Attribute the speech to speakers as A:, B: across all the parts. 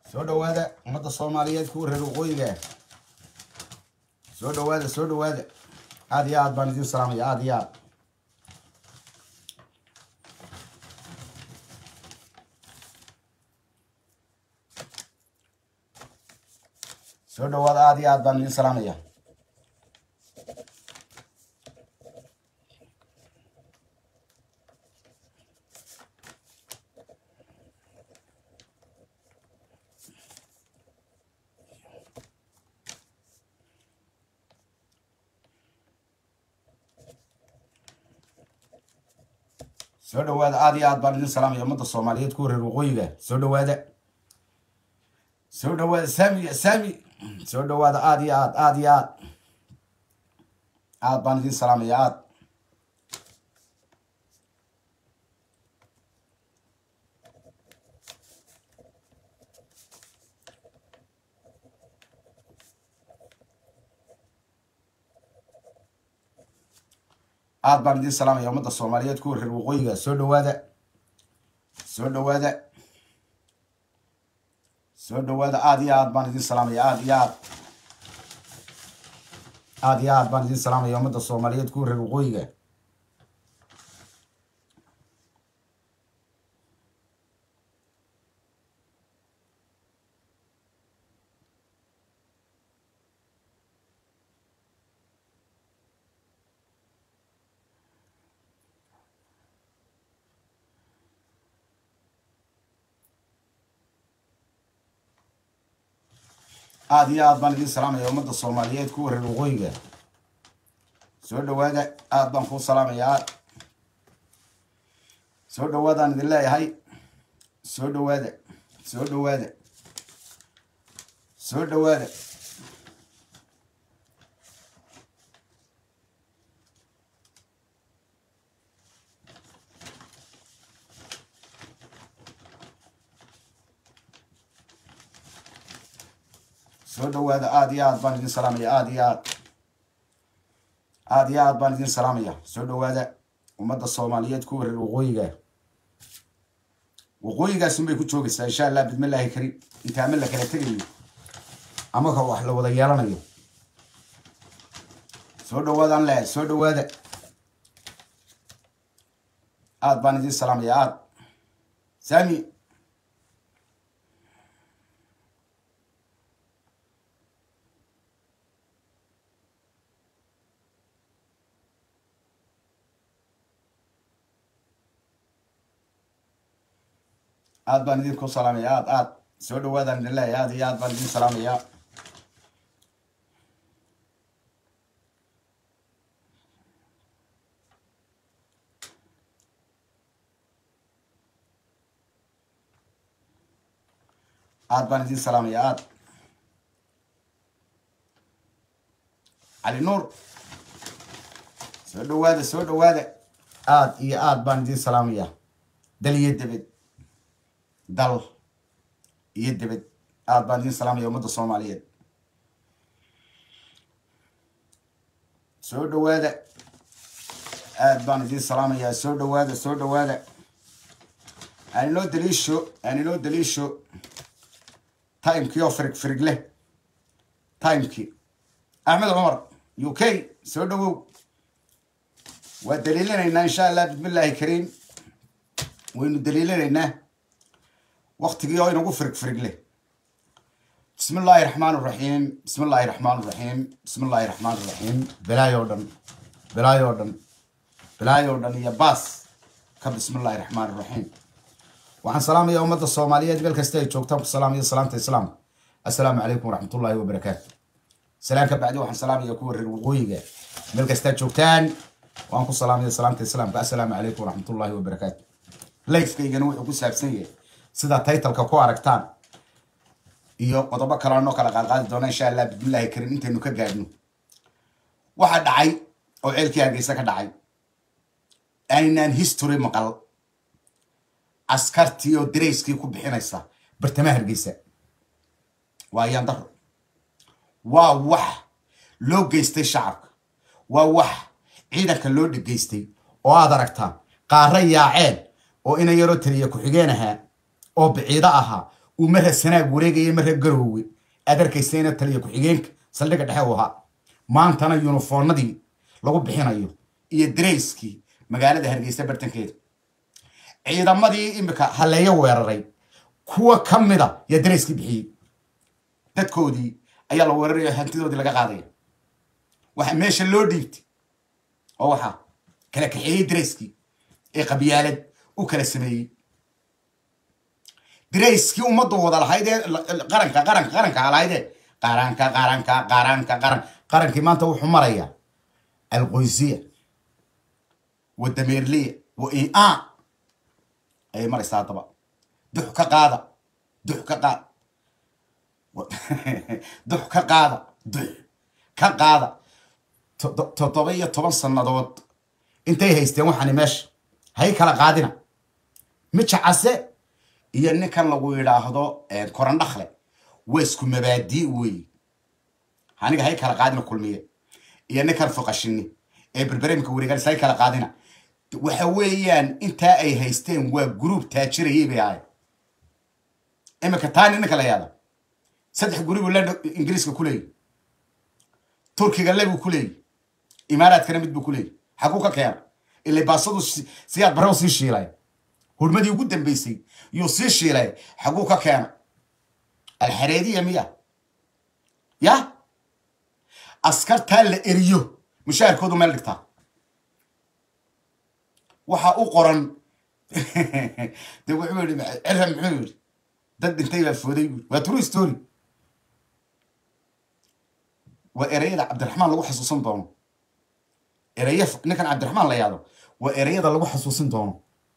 A: soo dhawaada ummadda soomaaliyeed kuwa reer waqooyiga soo dhawaada soo dhawaada aad iyo aad baan idin salaamaya aad iyo aad soo dhawaada aad iyo aad baan idin salaamaya soo dhawaada aad iyo aad baan idin salaamaya ummadda soomaaliyeed kuwa reer waqooyiga soo dhawaada soo dhawaada sami sami soo dhawaada aad iyo aad aad iyo aad aad baan idin salaamaya aad aad baan idin salaamaya ummadda soomaaliyeed kuwa reer waqooyiga soo dhawaada soo dhawaada soo dhawaada aad iyo aad baan idin salaamaya aad iyo aad aad iyo aad baan idin salaamaya ummadda soomaaliyeed kuwa reer waqooyiga aad iyo aad baan idin salaamaya ummadda soomaaliyeed kuwa reer waqooyiga soo dhawaada aad baan kuu salaamaya aad soo dhawaadaan idin leeyahay soo dhawaada soo dhawaada soo dhawaada soo dhawaada aad iyo aad baan idin salaamaya aad iyo aad aad iyo aad baan idin salaamaya soo dhawaada ummadda soomaaliyeed kuwa reer waqooyiga waqooyigaasun bay ku joogaysaa insha allah bidmillaahi karim inta ama la kala tegayo ama ka wax la wada yeelanayo soo dhawaadaan leehay soo dhawaada aad baan idin salaamaya aad sami aad baan idinku salaamaya aad aad soo dhawaadaan idin leeyahay aad iyo aad baan idin salaamaya aad baan idin salaamaya aad cali nuur soo dhawaada soo dhawaada aad iyo aad baan idin salaamaya dal iyo debed dal iyo debed aad baan idin salaamaya ummadda soomaaliyeed soo dhawaada aad baan idin salaamayaa soo dhawaada soo dhawaada aan inoo daliisho aan inoo daliisho timekii oo firig firig leh timekii axmed cumar u k soo dhawow waa daliilinaynaa insha allah bismillaahi kariim waynu daliilinaynaa waktigii oo inagu firig firig leh bismi illaahi raxmaan raxiim bismi illaahi raxmaan raxiim bismi illaahi raxmaan raxiim bilaayoo dhan bilaayoo dhan bilaayoo dhan iyo baas ka bismi illaahi raxmaan raxiim waxaan salaamaya ummadda soomaaliyeed meel kasta ay joogtaan ku salaamaya salaamta islaam assalaamu calaykum waraxmatullaahi wabarakaatu salaan ka bacdi waxaan salaamaya kuwa reer waqooyiga meel kastaa joogtaan waan ku salaamaya salaamta islaamka assalaamu calaykum waraxmatullaahi wabarakaatu lifekaygana wuxuu ku saabsan yahay sida taytalka ku aragtaan iyo qodobo kale noo kala qaadqaadi doona insha allah bismillaahi karim intaynu ka gaadhno waxaa dhacay oo ceelkii hargeysa ka dhacay aynaan history maqal askartii oo darayskii ku bixinaysa bartamaha hargeysa waa ayaan daro waa wax loo geystay shacabka waa wax ciidanka loo dhegeystay oo aad aragtaan qaara yaaceen oo ina yaroo taliya ku-xigeen ahaa oo biciido ahaa uu mara sanaag wareegaya mara garoowe aad arkaysayna taliya ku-xigeenka saldhigga dhexe u ahaa maantana yunifoonadii lagu bixinayo iyo darayskii magaalada hargeysa bartankeeda ciidamadii imika halleeyo weeraray kuwa ka mida yaa darayskii bixiyey dadkoodii ayaa la weeraraya hantidoodii laga qaadaya waxa meesha loo dhiibtay oo waxaa kala kaxeeyey darayskii ee qabyaalad u kala sameeyey darayskii ummaddu wada lahayd ee qaranka qaranka qaranka lahaydee qaranka qaranka qaranka qaran qarankii maanta wuxuu marayaa alqoysiya wa dameerliya wa ia ayay maraysaa haddaba dux ka qaada dux ka qaada dux ka qaada dux ka qaada toddoba iyo toban sannadood intay haysteen waxaani meesha hay kala qaadina mija case iyo ninkan lagu yidhaahdo korandhakle waa isku mabaadii weeye aniga hay kala qaadina kulmiye iyo ninkan foqashini ee berberemka wareeganis hay kala qaadina waxa weeyaan intaa ay haysteen waa gruub taajirayay bay ahay imika taani ninka la yaada saddex guri buu landa ingiriiska ku leeyahy turkiga le buu ku leeyahy imaaraadkana mid buu ku leeyahy xaguu ka keena ilay baasadu siyaad barrew sii shiilay hurmadii ugu dambeysay yuu sii shiilay xaguu ka keena alxareediya miya ya askartaa la eriyo mushaharkoodu meel dhigtaa waxa u qoran de wuxuu yihi cirra muxuu yihi dad dhintay baa fooday buui waa true story waa ereyada cabdiraxmaan lagu xasuusan doono ereya ninkan cabdiraxmaan la yaado waa ereyada lagu xasuusin doono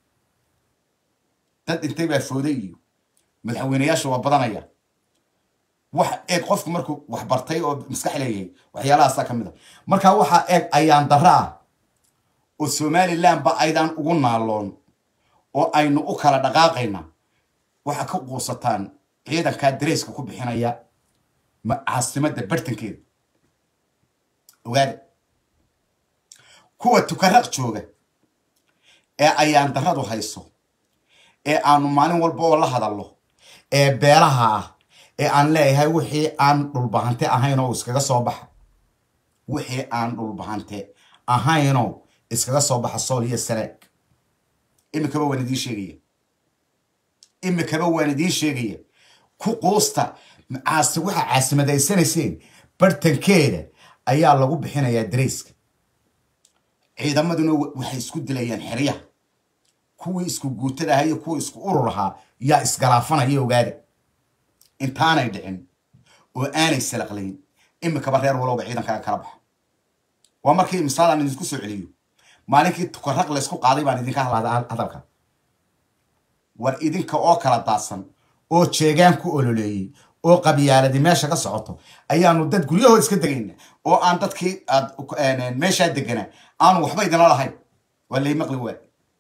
A: dad dhintay baa fooday iyo madaxweyneyaasha waa badanaya wax eeg qofku markuu wax bartay oo maskax leeyahay waxyaalahaasa ka mid a markaa waxaa eeg ayaan dara ah oo somaliland ba aydaan ugu naaloon oo aynu u kala dhaqaaqayna waxaa ka quusataan ciidankaa dareyska ku bixinaya caasimadda bartankeeda ogaada kuwa tukaraq jooga ee ayaan daradu hayso ee aanu maalin walba oo la hadallo ee beelaha ah ee aan leeyahay wixii aan dhulbahante ahaynoo iskaga soo baxa wixii aan dhulbahante ahaynoo iskaga soo baxa sool iyo sanaag imikaba waan idiin sheegaya imikaba waan idiin sheegaya ku quusta caasi waxa caasimadayanayseen bartankeeda ayaa lagu bixinayaa darayska ciidamaduna waxay isku dilayaan xeryaha kuwii isku guutada ahaa iyo kuwii isku urur ahaa yaa isgalaafanaya ogaada intaanay dhicin oo aanay salaqlayn imikaba reer walowba ciidankaaga kala baxa waa markii misaalaan idinku soo celiyo maalinkii tukaraq laysku qaaday baan idinka hadlada hadalka war idinka oo kala daadsan oo jeegaan ku ololeeyey oo qabyaaladi meesha ka socoto ayaanu dad guryahood iska degayna oo aan dadkii aad meeshaa deganaa aanu waxba idinla lahayn waa lay maqli waa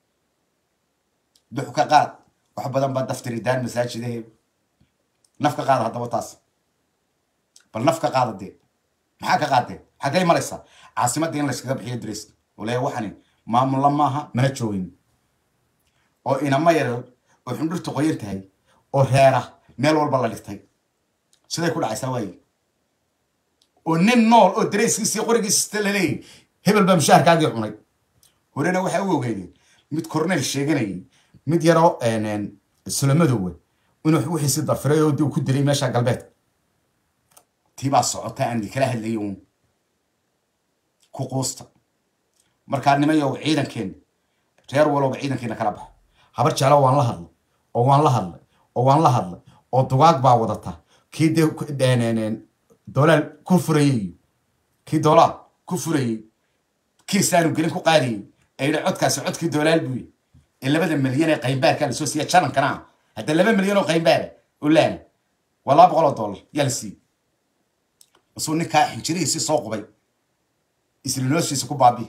A: dux ka qaad wax badan baa daftiridaan masaajidaheeda naf ka qaada haddaba taas bal naf ka qaada dee maxaa ka qaadeen xaggay maraysaa caasimadda in layskaga bixiyo dariska oo leeya waxani maamulla maaha mana joogin oo inama yar oo xundhurta qoyan tahay oo reera meel walba la dhigtay siday ku dhacaysaa waaye oo nin nool oo darayskiisii qorigiisista laleeyahy hebel baa mushaharkaagii cunay horena waxaa u ogeydeen mid cornel sheeganayay mid yaroo sulamadoowa inuu wixiisi dafiray oo dib ku dilay meesha galbeedka tii baa socota aan kala hadlayay uun ku quusta markaa nimayow ciidankeenna reer walowba ciidankeena kala baxa habar jeclo waan la hadlay oo waan la hadlay oo waan la hadlay oo dugaag baa wadata kii dee dolaal ku furayey kii dolaal ku furayey kiisaanu gelin ku qaadayey ayidha codkaasi codkii dolaal buuye ee labada milyan ee qaymbaarkaa lasoo siiya janankana ah hadda laba milyan oo qaymbaara oo laana waa laba boqol oo dollar yaa la siiyey basuu ninkaa xinjirihiisii soo qubay islinoostiisa ku baabi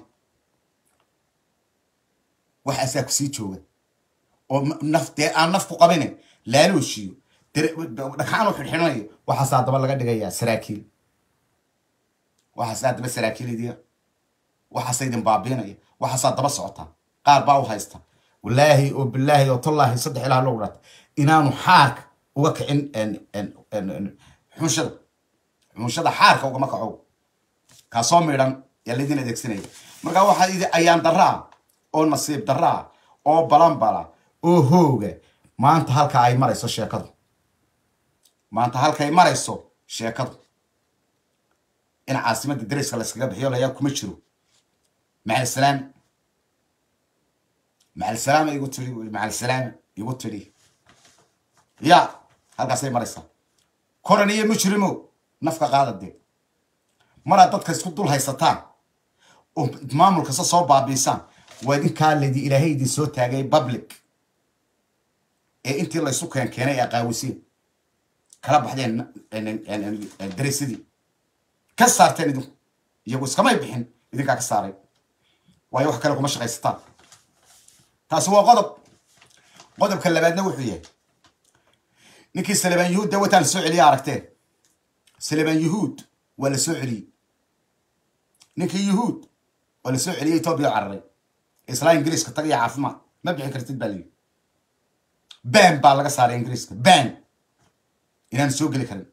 A: waxaasaa kusii jooga oo naf dee aan naf ku qabine laalooshiyo dhagxaan u xidhxidhanayo waxaasaa daba laga dhigayaa saraakiil waxaasaa daba saraakiil idiya waxaasa idin baabiinaya waxaasaa daba socotaa qaar baa u haysta walaahi oo bilaahi oo tallaahi saddex ilaah loo dhata inaanu xaarka uga kicin xunshada xunshada xaarka ugama kaco kaasoo midhan yaa laydin adeegsanaya markaa waxaa idi ayaan daraa oo nasiib daraa oo balanbala oo hooga maanta halka ay marayso sheekadu maanta halkaay marayso sheekadu in caasimadda dariska layskaga bixiyo layaa kuma jiro macalsalaam macalsalaama igu tiri macalsalaama igu tiri ya halkaasay maraysaa koran iyo mujrimo nafka qaada dee maraad dadka isku dul haysataan oo maamul kasta soo baabiisaan waa idinkaa laydi ilaahay idin soo taagay public ee intii laysu keen keenay ee qaawisiin kala baxdeen daraysadii ka saarteen idinku iyagu iskamay bixin idinkaa ka saaray waayo wax kale kuma shaqaysataan taasi waa qodob qodobka labaadna wuxuu yahay ninkii salebaan yuhuud dee wataan soo celiya aragteen salebaan yuhuud waa la soo celiyey ninkii yuhuud waa la soo celiyey etoobiya cararay islaa ingiriiska tag iyo caafimaad ma bixi kartid baa layidhi ban baa laga saaray ingiriiska ban inaan soo geli karin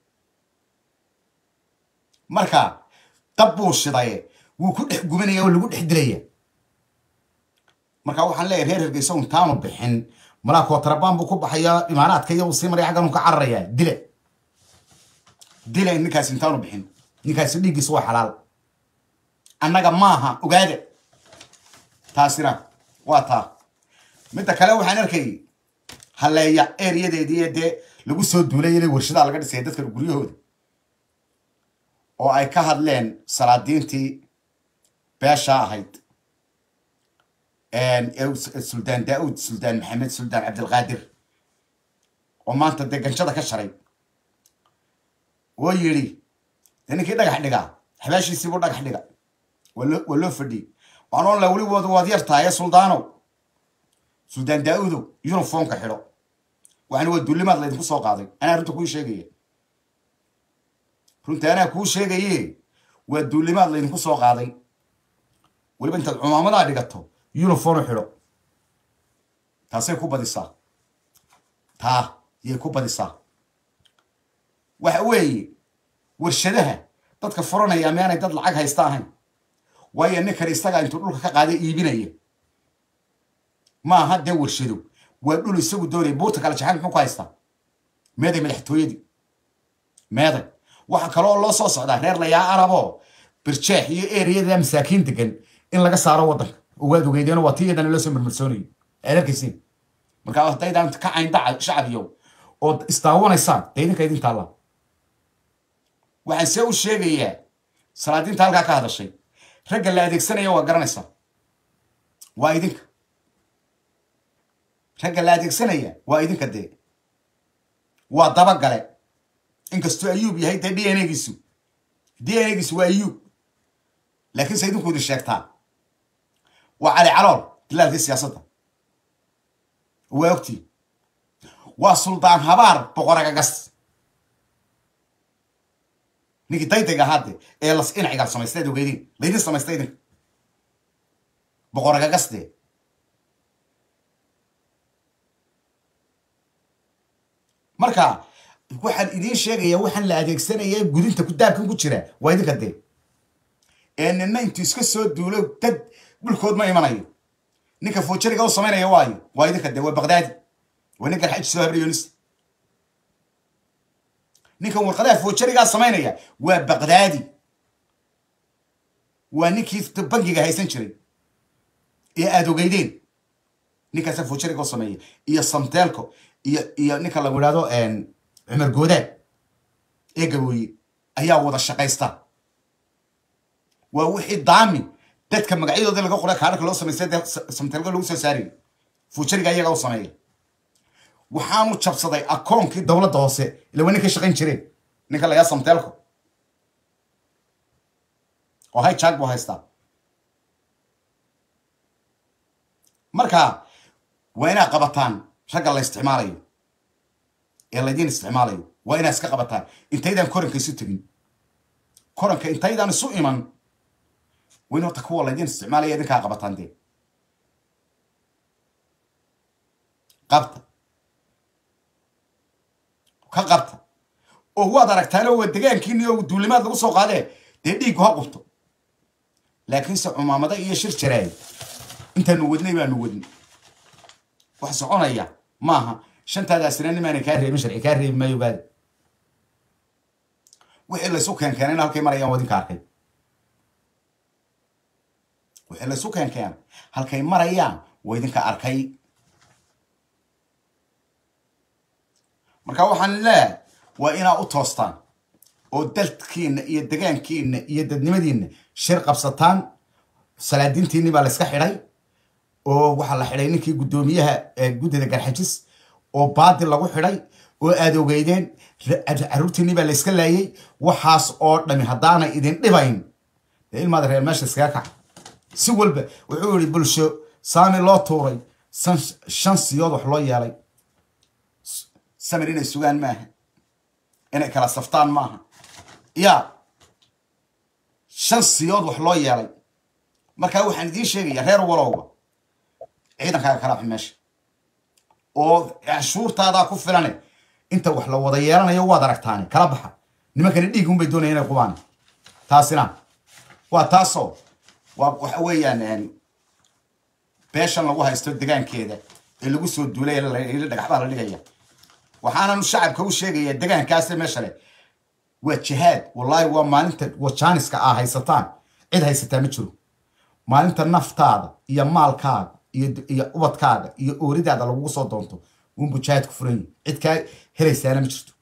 A: marka dab buu shidaye wuu ku dhex gubanaya oo lagu dhex dilaya marka waxaan leeyahay reer hergeysa intaanu bixin malaa kootarabaan buu ku baxaya imaanaadka iyo uu sii maraya xaggan uu ka cararaya dile dile ninkaasi intaanu bixin ninkaasi dhiiggiisa waa xalaal annaga maaha ogaada taasina waa taa midda kale waxaan arkayay halleeya ereyadeedii dee lagu soo duulay inay warshadaa laga dhisaya dadka guryahooda oo ay ka hadleen salaadiintii beesha ahayd suldaan daauud suldaan maxamed suldaan cabdilqaadir oo maanta dee ganjada ka sharay oo yidhi dee ninkii dhagax dhigaa xabaashiisiibuu dhagax dhiga waa loo fadhiyey waan oon la weli wad waad yar tahay ee suldaanow suldaan daauudow yuniformka xidho waxana waa duulimaad laydinku soo qaaday anaa runta kuu sheegaya runta anaa kuu sheegaye waa duulimaad laydinku soo qaaday weliba intaad cumaamadaa dhigato uniform xidho taasay ku badisaa taa yay ku badisaa waxa weeye warshadaha dadka furanaya meanay dad lacag haysta ahayn waayo ninkan isagaa intuu dhulka ka qaaday iibinaya maaha dee warshado waa dhul isagu doonaya buurta kale jaxan muxuu ku haystaa meeday madaxtooyadii meeday waxa kaloo loo soo socdaa reer layaa arabo birjeex iyo ereyada masaakiin degan in laga saaro waddanka oo waad ogeydeeno waa tii iyadana loo soo marmarsoonayo aad arkaysiin marka haddaydaan ka cayndaca shacbiyow oo isdaawanaysaan dee idinka idin taallaa waxaan see u sheegayaa salaadiinta halkaa ka hadashay ragga la adeegsanaya waa garanaysaa waa idinka ragga la adeegsanaya waa idinka dee waa dabagale inkastoo ayuub yahay dee d n giisu d n giisu waa ayuub laakiinse idinku idin sheegtaa waa cali calool dilaalkii siyaasadda waa ogtii waa suldaan habaar boqoragagas ninkii daydayga ahaade ee las inacigaal samaysteed ogeydin laydin samaystay idinka boqoragagasde marka waxaan idiin sheegaya waxaan la adeegsanaya gudinta kudaabkan ku jira waa idinka dee ee nina intuu iska soo duulo dad dhulkood ma imanayo ninka foojariga u samaynaya waayo waa idinka dee waa baqdaadi waa ninkan xaj soo habriyonis ninkan warqadaha foojarigaa samaynaya waa baqdaadi waa ninkii bangiga haysan jiray ee aada ogeydeen ninkaasa foojariga u sameeya iyo samteelko iyo iyo ninka lagu idhahdo cumar goodaad ee gabooye ayaa wada shaqaysta waa wixii daami dadka magacyadooda laga qoray kaadhaka loo samaystay dee samteelka lagu soo saarayo fuujariga iyaga u sameeya waxaanu jabsaday akoonkii dowladda hoose ila waa ninkay shaqayn jireen ninka lagaa samteelko oo hay jaag buu haystaa marka waa inaad qabataan ragga la isticmaalayo ee laydiin isticmaalayo waa inaad iska qabataan intaydaan koranka isu tegin koranka intaydaan isu iman wayn horta kuwa laydiin isticmaalaya idinkaa qabataan dee qabta ka qabta oo waad aragtaano waa degaankiini oo duulimaad lagu soo qaadee dee dhiiggu ha qubto laakiinse cumaamada iyo shir jaraay intaanu wadnay baanu wadnay wax soconaya maaha shantaadaasina nimaana kaa reebin sharci kaa reebi maayo baada wixii laysu keenkeenayna halkay marayaan wadinka arkay wixii laysu keenkeenay halkay marayaan waa idinka arkay marka waxaan leeyahay waa inaa u toostaan oo dalkiina iyo degaankiina iyo dadnimadiina shir qabsataan salaadiintiinni baa layska xidhay oo waxaa la xidhay ninkii guddoomiyaha guddida garxajis oo baadil lagu xidhay oo aad ogeydeen caruurtiinni baa layska laayay waxaas oo dhami haddaanay idin dhibayn dee ilmaada reer meesha iskaga kaca si walba wuxuu yihi bulsho saami loo tuuray shan siyood wax loo yeelay samir inay sugaan maaha inay kala saftaan maaha ya shan siyood wax loo yeelay markaa waxaan idiin sheegaya reer walowba ciidankaaga kala xun meesha oo cashuurtaadaa ku filane inta wax la wada yeelanayo waad aragtaane kala baxa nimankani dhiig unbay doonaya inay qubaan taasina waa taasoo waa waxa weeyaan beeshan lagu haysto degaankeeda ee lagu soo duulay dhagaxbaa la dhigaya waxaananu shacabka u sheegaya degaankaase meesha leh waa jihaad wallaahi waa maalinta wajaaniska aa haysataan cid haysataa ma jiro maalinta naftaada iyo maalkaaga iyo ubadkaaga iyo ooridaada lagugu soo doonto unbu jihaad ku furan yihi cid kaa helaysaana ma jirto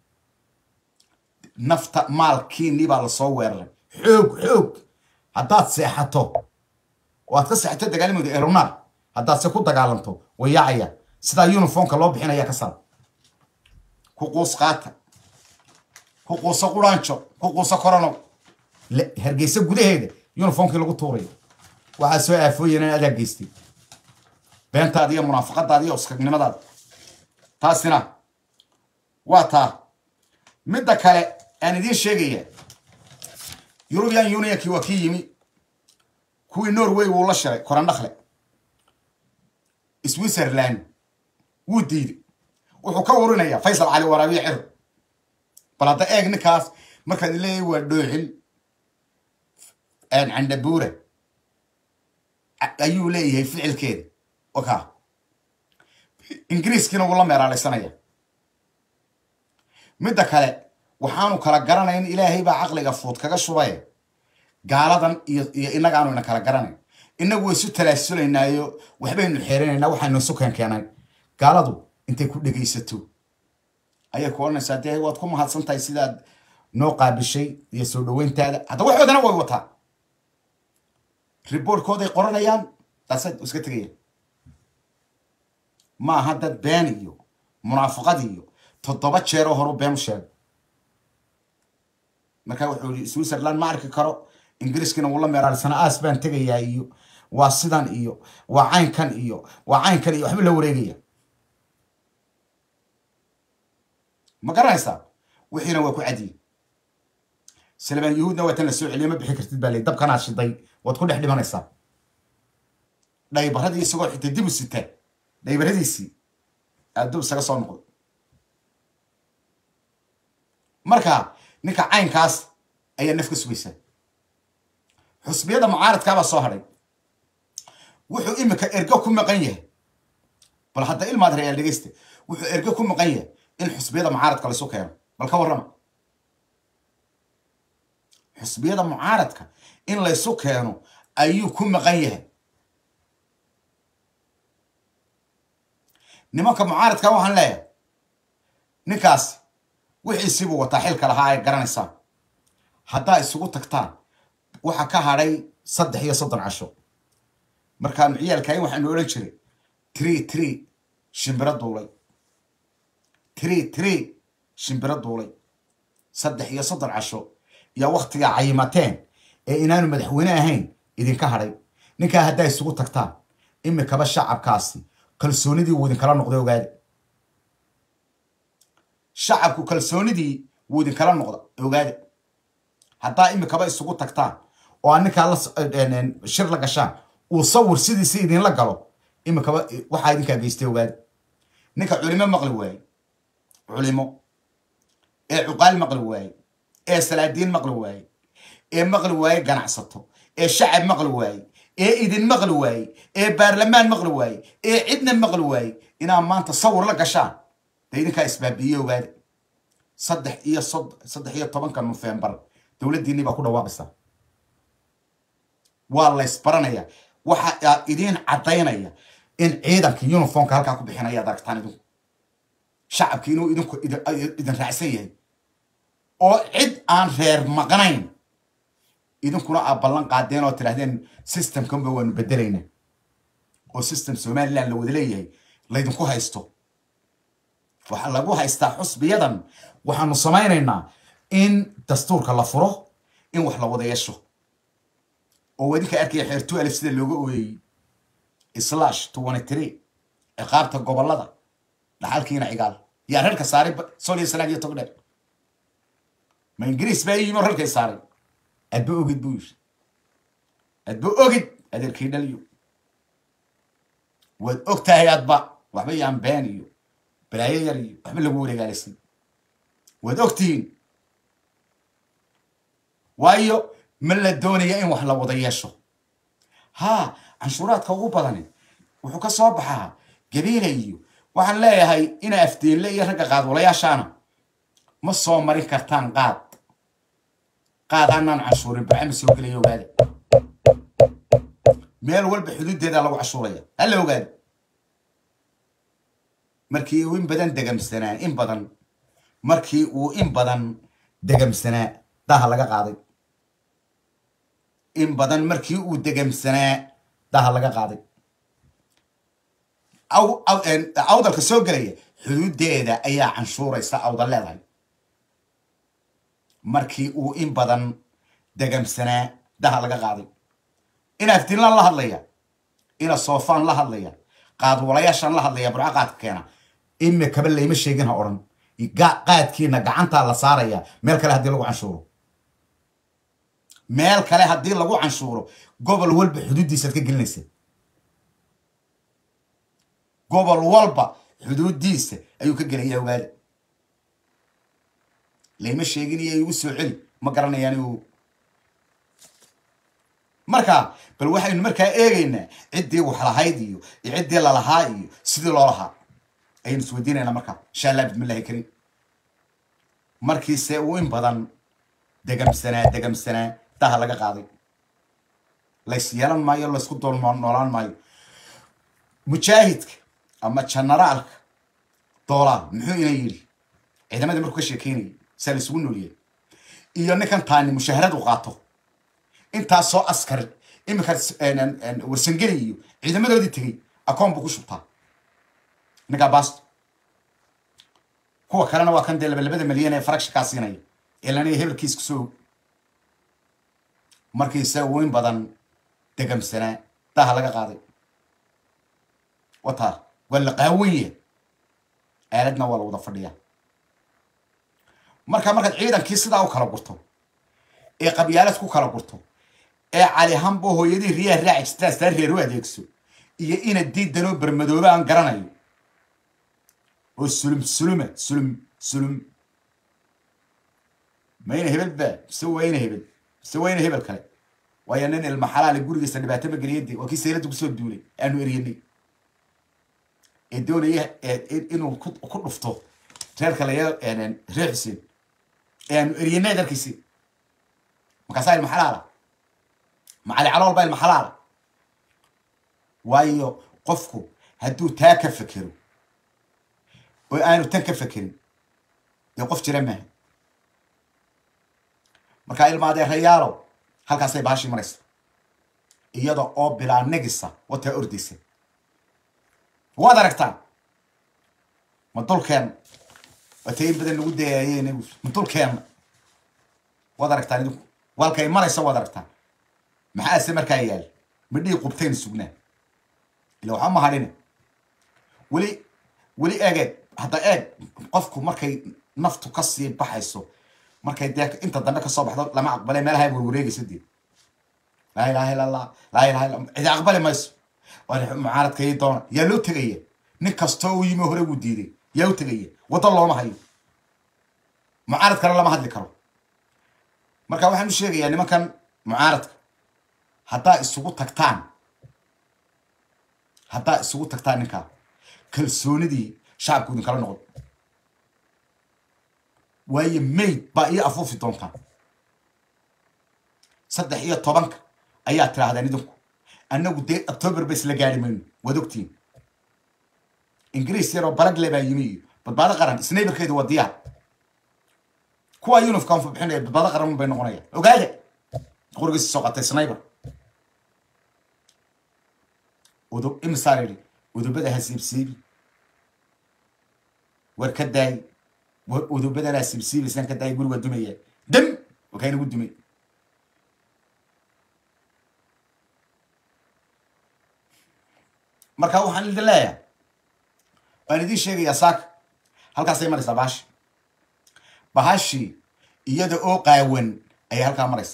A: nafta maalkiinii baa lasoo weeraray xoog xoog haddaad seexato oo aad ka seexato dagaalamooda eronaar haddaad se ku dagaalanto way yaacaya sidaa uniformka loo bixinaya ka saar ku quus qaata ku quuso quraanjo ku quuso korono hargeysa gudaheeda uniformkii lagu tuuray waxaa soo aafooyeen in adaa geystay beentaada iyo munaafaqadaada iyo uskagnimadaada taasina waa taa midda kale aan idiin sheegaya eurubian unionkii waa kii yimi kuwii norway wuu la shiray korandhakle switzerland wuu diiday wuxuu ka urinayaa faysal cali waraabiye ciro bal hadda eeg ninkaas markaad leeyahay waa dhooxin candhabuura ayuu leeyahay ficilkeeda oka ingiriiskiina wuu la meeraalaysanaya midda kale waxaanu kala garanayn ilaahay baa caqliga fuud kaga shubay gaaladan iyo iyo innagaanu ina kala garanayn inagu way isu talaasulaynaayo waxbaynu xeerinaynaa waxaynu isu keenkeenay gaaladu intay ku dhegaysato ayay ku odhanaysaa dee waad ku mahadsan tahay sidaad noo qaabishay iyo soo dhaweyntaada hadda waxoodana way wataa riboortkooday qoranayaan daasad iska tegayaan ma aha dad been iyo munaafaqad iyo toddoba jeeroo horu been u sheegay markaa wuxuu yihi switzerland ma arki karo ingiriiskina wuu la meeraalisana aas baan tegayaa iyo waa sidan iyo waa caynkan iyo waa caynkan iyo waxba la wareegaya ma garanaysaa wixiina waa ku cadiye salmaan yuhuudna waa tan la soo celiye ma bixi kartid baa ley dabkanaad shiday waad ku dhex dhimanaysaa dhaybaradii isagoo xitay dib u sitaa dhaybaradiisii aadub isaga soo noqday marka ninka caynkaas ayaa naf ka sugaysaa xusbiyada mucaaradkaabaa soo hadhay wuxuu imika ergo ku maqan yahay bal hadda ilmaad reyaal dhegeysta wuxuu ergo ku maqan yahay in xusbiyada mucaaradka laysu keeno bal ka warrama xusbiyada mucaaradka in laysu keeno ayuu ku maqan yahay nimanka mucaaradka waxaan leeyahay ninkaas wixiisiibuu wataa xilka lahaa ay garanaysaan haddaa isugu tagtaan waxa ka hadhay saddex iyo soddon casho markaanu ciyaalkayn waxaanu odhan jiray tree tree shimbiro duulay tree tree shimbiro duulay saddex iyo soddon casho iyo wakhtigaa cayimateen ee inaanu madaxweyne ahayn idinka hadhay ninkaa haddaa isugu tagtaan imikaba shacabkaasi kalsoonidii wuu idinkala noqday ogaada shacabku kalsoonidii wuu idinkala noqda ogaada haddaa imikaba isugu tagtaan oo aa ninkaa la shir la gashaan uu sawir sidiisi idinla galo imikaba waxaa idinkaa geystay ogaada ninka culimo maqli waaye culimo ee cuqaal maqli waaye ee salaadiin maqli waaye ee maqli waaye ganacsato ee shacab maqli waaye ee idin maqli waaye ee baarlamaan maqli waaye ee cidna maqli waaye inaad maanta sawir la gashaan dee idinkaa isbaabi'iye ogaada saddex iyo saddex iyo tobanka nofembar dowladdiinii baa ku dhawaaqaysaa waa laysbaranaya waxa idiin caddaynaya in ciidanka uniformka halkaa ku bixinaya ad aragtaan idinku shacabki inuu idinku idin raacsan yahay oo cid aan reer maqnayn idinkuna aad ballan qaadeen oo tidhahdeen systemkanba waanu bedelaynaa oo system somaliland la wada leeyahay laydinku haysto waxaa lagu haystaa xusbiyadan waxaanu samaynaynaa in dastuurka la furo in wax la wada yeesho oo idinka arkaya xeertu alif sida looga ooyeyey slash twenty three ciqaabta gobolada dhaxalkiina cigaal yaa reerka saaray soliya salaag iyo togdheer ma ingiriis baa yimi oo reerkay saaray adba ogid buu yiri adba ogid adeerkii dhaliyo waad og tahay adba waxba yaan been iyo balaayo yar iyo waxba lagu wareegaalaysan waad ogtihiin waayo ma la doonaya in wax la wada yeesho ha canshuuraadka ugu badani wuxuu ka soo baxaa gabiila iyo waxaan leeyahay ina afdeenle iyo ragga qaadwalayaashaana ma soo marin kartaan qaad qaad aanaan canshuurin barcama soo gelaya ogaada meel walba xuduuddeeda lagu cashuuraya hala ogaada markii uu in badan degamsanaa in badan markii uu in badan degamsanaa daha laga qaaday in badan markii uu degamsanaa daha laga qaaday awdalka soo gelaya xuduuddeeda ayaa canshuuraysa awdal leedahay markii uu in badan degamsanaa daha laga qaaday ina aftinlaan la hadlaya ina soofaan la hadlaya qaadwalayaashaan la hadlaya burco qaadka keena imikaba layma sheegin ha odhan qaadkiina gacantaa la saaraya meel kale haddii lagu canshuuro meel kale haddii lagu canshuuro gobol walba xuduuddiisaad ka gelinaysa gobol walba xuduuddiisa ayuu ka gelaya ogaada layma sheegin iyo igu soo celi ma garanayaan igu marka bal waxaynu markaa eegaynaa ciddii wax lahayd iyo iyo ciddii lalahaa iyo sidii loo lahaa ayaynu isweydiinaynaa markaa insha allah bismillahi karim markiise uu in badan degamsanaa degamsanaa daha laga qaaday lays yeelan maayo laysku dool noolaan maayo mujaahidka ama generaalka doolaal muxuu ina yidhi ciidamadii markuu ka sheekeynayay saa la isugu nooliyay iyo ninkan taani mushaharad u qaato intaasoo askar iminka warsangeli iyo ciidamadoodii tegey akoon buu ku shubtaa ninkaa basto kuwa kalena waa kan dee labalabada malyan ee faragsha kaa siinaya ilana hebelkiis ku soo markiisa uu in badan degamsanaa daha laga qaaday wataa waa la qaawan yahay aaladna waa la wada fadhiyaa marka markaad ciidankii sidaa u kala gurto ee qabyaalad ku kala gurto ee cali hambo hooyadii riyaha raaci jirtaa sitaa reer u adeegso iyo ina diidanoo bermadoobe aan garanayo oo sulum sulume sulum sulum mayna hebel ba mise wayna hebel mise wayna hebel kale waayo nin ilma xalaale gurigiisa dhibaato ma geliyade waa kii saylada kusoo duulay aanu eryanay ee doonaya inuu ku dhufto reerka laya reer xuseen ee aanu eryanay darkiisi markaasaa ilma xalaala macali calool baa ilma xalaala waayo qofku hadduu taa ka fekero oo aanu tan ka fekerin dee qof jira maaha markaa ilma adeerayaalo halkaasay baashii maraysa iyada oo bilaa negisa wataa ordaysa waad aragtaan ma dulkeenna waata in badan lagu dayaayeen ma dulkeenna waad aragtaan idinku walkay maraysa waad aragtaan maxaase markaa yaal ma dhii qubtayn sugnaa ila waxaa ma hadhine weli weli eegeed hadda eeg qofku markay naftu kasii baxayso markay dee inta dambe kasoo baxdo lama aqbale meelaha warwareegaysa dee laa ilaha illa allah laa ilaha illa cidi aqbali mayso mucaaradka ii doona yaa loo tegaya nin kastoo u yimi hore wuu diiday yaa u tegaya waddo looma hayo mucaarad kale lama hadli karo marka waxaan u sheegayaa nimankan mucaaradka haddaa isugu tagtaan haddaa isugu tagtaan ninkaa kalsoonidii shacabku idin kala noqon waayo mayd baa ii afuufi doontaan saddex iyo tobanka ayaa tidhaahdeen idinku annagu dee october ba isla gaari mayno waad ogtiin ingiriis yaroo balagle baa yimi iyo badbaado qaran snayberkeedu waa diyaar kuwa uniform bixinaya badbaado qaran bay noqonayaan ogaada qorigiisa soo qatay snayber udub imisaa yidhi udubada ha siibsiibi war ka daayi war udubadana siibsiibaysaan ka daayi guri waa dumaya dam wakaa inagu dumay marka waxaan idin leeyahay waan idiin sheegayaa saaka halkaasay maraysaa bahashi bahashii iyada oo qaawan ayay halkaa maraysa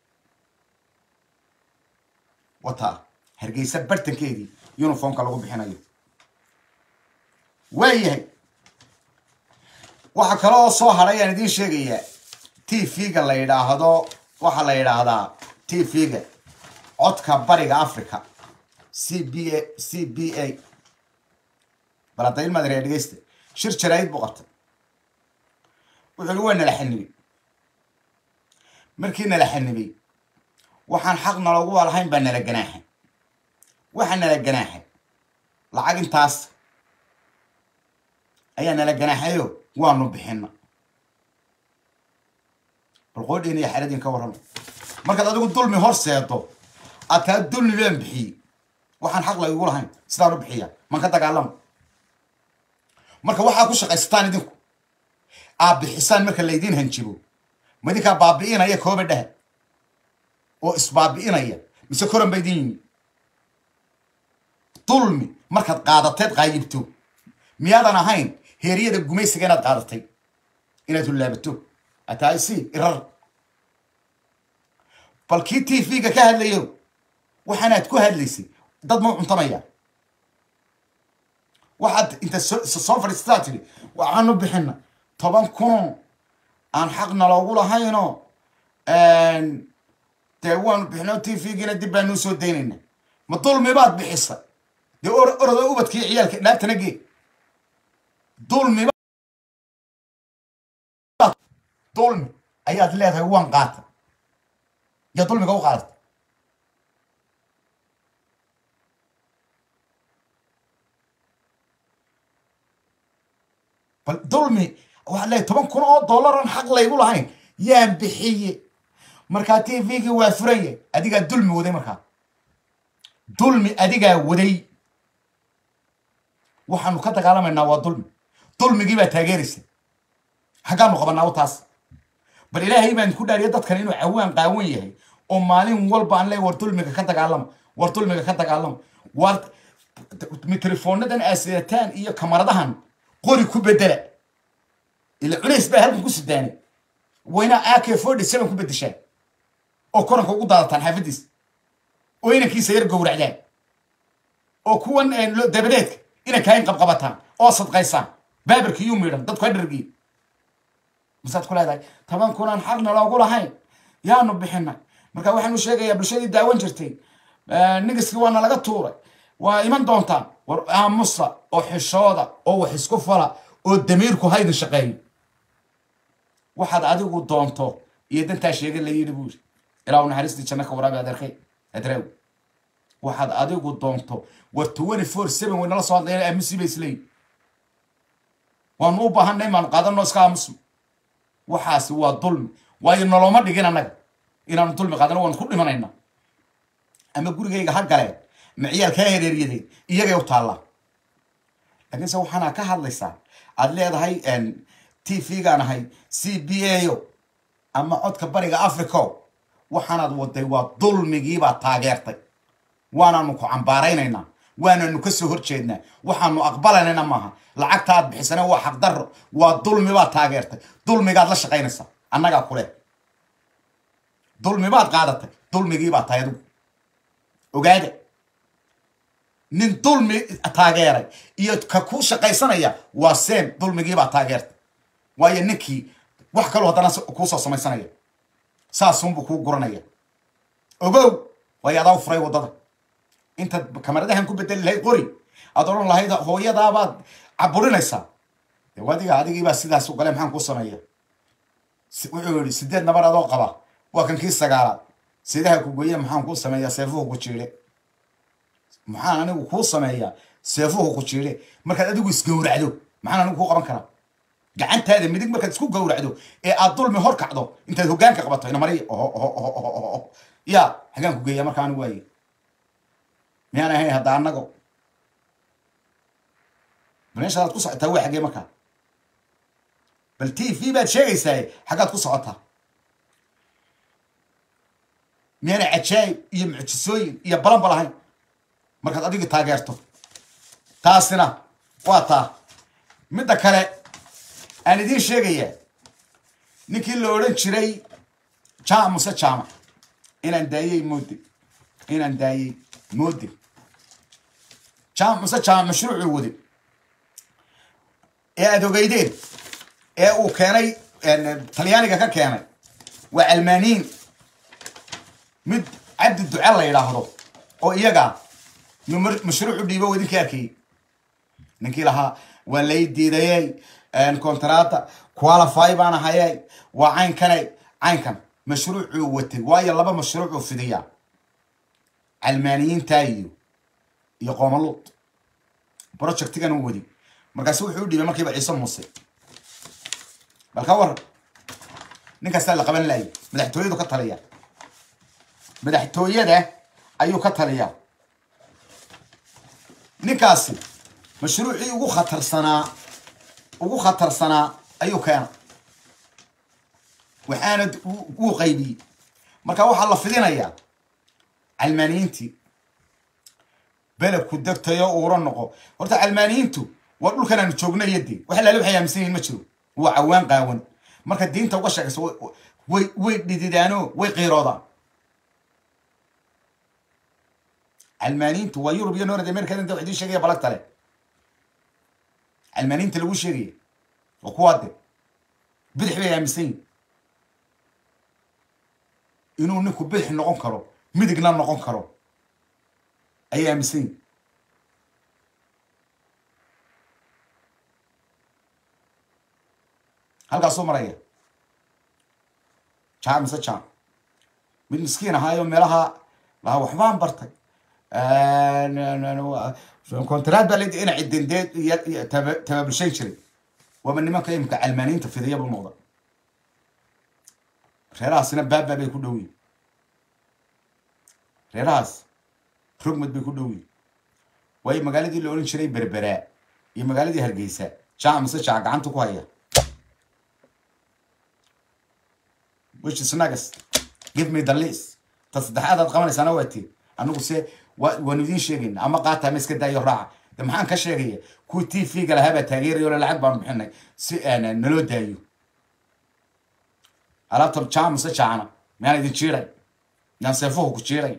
A: wataa hargeysa bartankeedii uniformka lagu bixinayo waayahay waxaa kale oo soo hadhay aan idiin sheegayaa t v-ga la yidhaahdo waxaa la yidhaahdaa t v-ga codka bariga africa c b a c b a baladayn madare dhegeysta shir jaraa'id buu qabtay wuxuu ihi waa nala xanibay markii nala xanibay waxaan xaq naloogu lahayn baa nala ganaaxay waxaa nala ganaaxay lacag intaas ayaa nala ganaaxayo waanu bixina bal qoodhiin iyo xeradin ka warrama markaad adigu dulmi hor seedo aad taa dulmi baan bixiyey waxaan xaq laygu lahayn sidaan u bixiya man ka dagaalamo marka waxaa ku shaqaysataan idinku aad bixisaan marka laydiin hanjibo ma idinkaa baabi'inaya kooba dhaha oo isbaabi'inaya mise koran ba idin yimi dulmi markaad qaadateed qaayibto miyaadan ahayn heeryada gumaysiga inaad qaadatay inaad hullaabato atahay si irar bal kii t v-ga ka hadlayo waxaanaad ku hadlaysay dad mau cuntamaya waxaad inta soo fadhiisataa tidhi waxaanu bixina toban kunoo aan xaqna loogu lahaynoo dee waanu bixino t v-giina dib baanuu soo daynayna ma dulmi baad bixisa dee orodo ubadkii ciyaalka dhaabtana gee dulmi dulmi ayaad leedahay waan qaata yaa dulmiga u qaadata bal dulmi waxaad leedahay toban kun oo dollaran xaq laygu lahayn yaan bixiye markaa t v-gii waa furanye adigaa dulmi waday markaa dulmi adigaa waday waxaanu ka dagaalamaynaa waa dulmi dulmigii baa taageeraysa xaggaanu qabanaa u taas bal ilaahay baan ku dhaariya dadkan inuu cawaan qaawan yahay oo maalin walba aan leey war dulmiga ka dagaalama war dulmiga ka dagaalama war mitrofoonadan aasidataan iyo kamaradahan qori ku bedela ila cunays baa halkan ku sidaanay wayna ak forty seven ku bedeshaan oo koranka ugu daadataan xaafadiis oo inankiisa yar gowracdaan oo kuwan dabadeedka inankaa in qabqabataan oo sadqaysaan baabarka iyuu miidhan dadku ha dhargiy masaad ku leedahay toban kunaan xaqna loogu lahayn yaanu bixina marka waxaanu sheegayaa bulshadii daawan jirtay nigiskii waana laga tuuray waa iman doontaan war aamusa oo xishooda oo wax isku fala oo damiirku haydin shaqeeyo waxaad adigu doonto iyo dantaa sheega la yidhi buu yidhi ilaa u naxariistii janno ka waraabi adeerkay adraawi waxaad adigu doonto war twenty four seven way nala soo hadlayaan aamusi bay isleeyihin waanu u baahanay maanu qaadano iska aamusno waxaasi waa dulmi waayo noloma dhigin annaga inaanu dulmi qaadano waanu ku dhimanayna ama gurigayga ha galeen ma ciyaalkaa hereeryadeen iyagay u taallaa laakiinse waxaana ka hadlaysaa aad leedahay t v-gaan ahay c b a o ama codka bariga africo waxaanaad waday waa dulmigiibaad taageertay waanaanu ku cambaaraynaynaa waananu ka soo horjeednaa waxaanu aqbalanayna maaha lacagta aad bixisana waa xaqdarro waa dulmibaad taageertay dulmigaad la shaqaynaysaa annagaa kule dulmibaad qaadatay dulmigiibaad tahay adigu ogaada nin dulmi taageeray iyo ka ku shaqaysanaya waa seem dulmigiibaa taageertay waayo ninkii wax kaloo haddana kuusoo samaysanaya saasunbuu kuu guranaya ogow way adaa u furay waddada intaad kamaradahan ku bedeli lahayd qori aad odhan lahayd hooyadaabaad caburinaysaa de adiga adigiibaa sidaas u gale maxaan kuu sameeya wuxuu yihi sideed nabar adoo qaba waa kan kii sagaalaad sidaha ku goye maxaan kuu sameeyaa seefuhu ku jiidhe maxaan anigu kuu sameeyaa seefuhu ku jiidhe markaad adigu isgowracdo maxaan anigu kuu qaban karaa gacantaada midig markaad isku gowracdo ee aad dulmi hor kacdo intaad hogaanka qabato inamari ya hagaan ku geeya marka anigu waaye miyaan ahayn hadda annago meeshaadaad ku socotaa waa xaggee markaa bal t v baad sheegaysaa xaggaad ku socotaa miyaana cajaayib iyo mucjisooyin iyo balanba lahayn markaad adiga taageerto taasina waa taa midda kale aan idiin sheegayaa ninkii la odhan jiray jaamac muse jaamac inaan daayey moodin inaan daayey moodin jaamac muse jaamac mashruucuu wadi ee aad ogeydeen ee uu keenay talyaaniga ka keenay waa almaaniin mid cabdi duce la yidhaahdo oo iyaga mashruucu dhiibo wadinka arkayey ninkii lahaa waa lay diidayey contrata qualify baan ahayey waa caynkane caynkan mashruucuu watay waayo laba mashruucuu fidiyaa calmaaniyiintaa iyo iyo qoomaluud projectigan u wadi markaasu wuxuu u dhiibay markiiba ciise muuse bal ka waran ninkaasaa la qaban laayay madaxtooyadu ka taliya madaxtooyada ayuu ka taliyaa ninkaasi mashruucii ugu khatarsanaa ugu khatarsanaa ayuu keena waxaana wuu qaybiyey marka waxaa la fidinayaa calmaaniyiintii belebku degtayo uura noqo horta calmaaniyiintu waa dhulkan aanu joogna iyo dee wax laala waxay aaminsan yihin ma jiro waa cawaan qaawan marka diinta uga sheekayso way way dhididaano way qiiroodaan calmaaniyiintu waa yurub iyo north america inta wax idiin sheegaya balagtale calmaaniyiinta lagu sheegaya waa kuwaa de bidix bay aaminsan yihin inuu ninku bidix noqon karo midigna noqon karo ayay aaminsan yihin halkaasuu maraya jaa mise jaa mid miskiin ahaayo meelaha lahaa waxbaan bartay contraad baa ledi ina cidindeed iyo tababulshayn jiray waaba nimanka imika calmaaniyiinta fidiya buu noqda reerahaasina baaba bay ku dhow yihin reerahaas rogmad bay ku dhow yihin waayo magaaladii la odhan jiray berberaa iyo magaaladii hargeysa jaa mise jaa gacanta ku haya which is next give me the list ta saddexaad aad qabanaysaana waa tii anigu se waanu idiin sheegayna ama qaata ama iska daayo raaca de maxaan ka sheegaya kuwii t v-ga lahaabaa taageerayo le lacag baanu bixinay si naloo daayo alaabta jaamuse jaacna miyaan idin jiiray miyaan seefuhu ku jiiray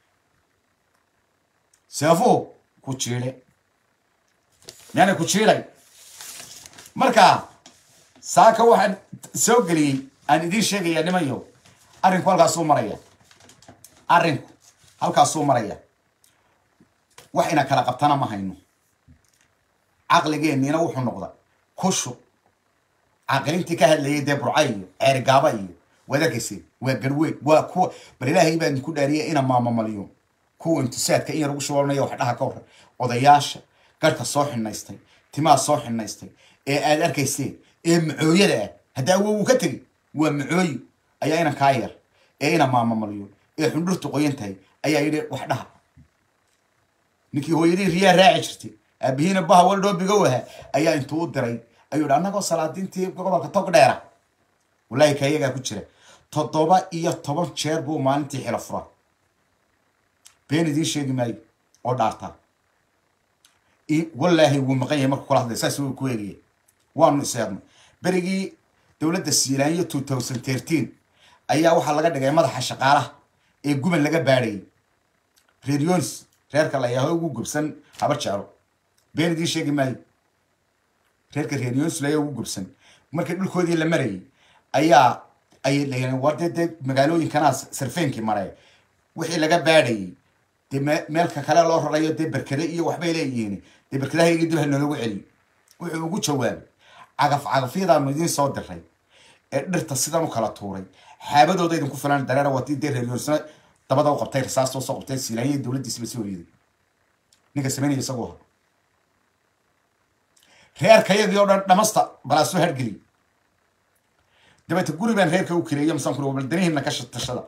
A: seefuhu ku jiiday miyaana ku jiiday marka saaka waxaan soo geliyey aan idiin sheegaya nimayo arrinku halkaasuu maraya arrinku halkaasuu maraya wax ina kala qabtana ma hayno caqligeenniina wuxuu noqda kushu caqilintii ka hadlayay dee burca iyo ceerigaaba iyo wadagayse waa garweyn waa kuwa bal ilaahay baa idinku dhaariya ina maamamaliyo kuwa intisaadka in yar ugu shubanaya wax dhaha ka waran odayaasha garhka soo xinaystay timaha soo xinaystay ee aad arkayseen ee macooyada ah hadda awow uu ka tegi waa macooyi ayaa inan kaa yar ee ina maamamaliyo ee xundhurtu qoyan tahay ayaa yidhi wax dhaha ninkii hooyadii riyaa raaci jirtay aabihiina baha waldhoobiga waha ayaa intuu u diray ayuu yidhi annagoo salaadiintii gobolka tog dheera wallaahi ka iyagaa ku jira toddoba iyo toban jeer buu maalintii xilo furaa been idiin sheegi maayo oo dhaartaa wallaahi wuu maqan yahay markuu kula hadlay saas wuu ku eegaya waanu iseednay berigii dowladda siilaanyo two thousand thirteen ayaa waxaa laga dhigay madaxa shaqaalaha ee guban laga baadhayay reer yonis reerka la yaho ugu gubsan haba jeclo been idiin sheegi maayo reerka reer yonis laya ugu gubsan markii dhulkoodii la marayay ayaa ay leeyihiin war dee dee magaalooyinkana sarfeenkii maray wixii laga baadhayay dee me- meelka kale loo rarayo dee berkede iyo waxbay leeyihiin dee berkedahayga dib ha nologu celiyo wuxuu ugu jawaabay cagaf cagafyadaanu idiin soo diray ee dhirta sidan u kala tuuray xaabadooda idinku filan dareera watii dee reeryorsna dabada u qabtay rasaasta usoo qabtay siilaanya dowladdiisiba soo horyeeday ninka samaynaya isagu ahaa reerkayagii oo dhan dhamasta balaasoo hargeliy dabeete guri baan reerka u kireeyo misaan kuri wabaldanihiina ka tashada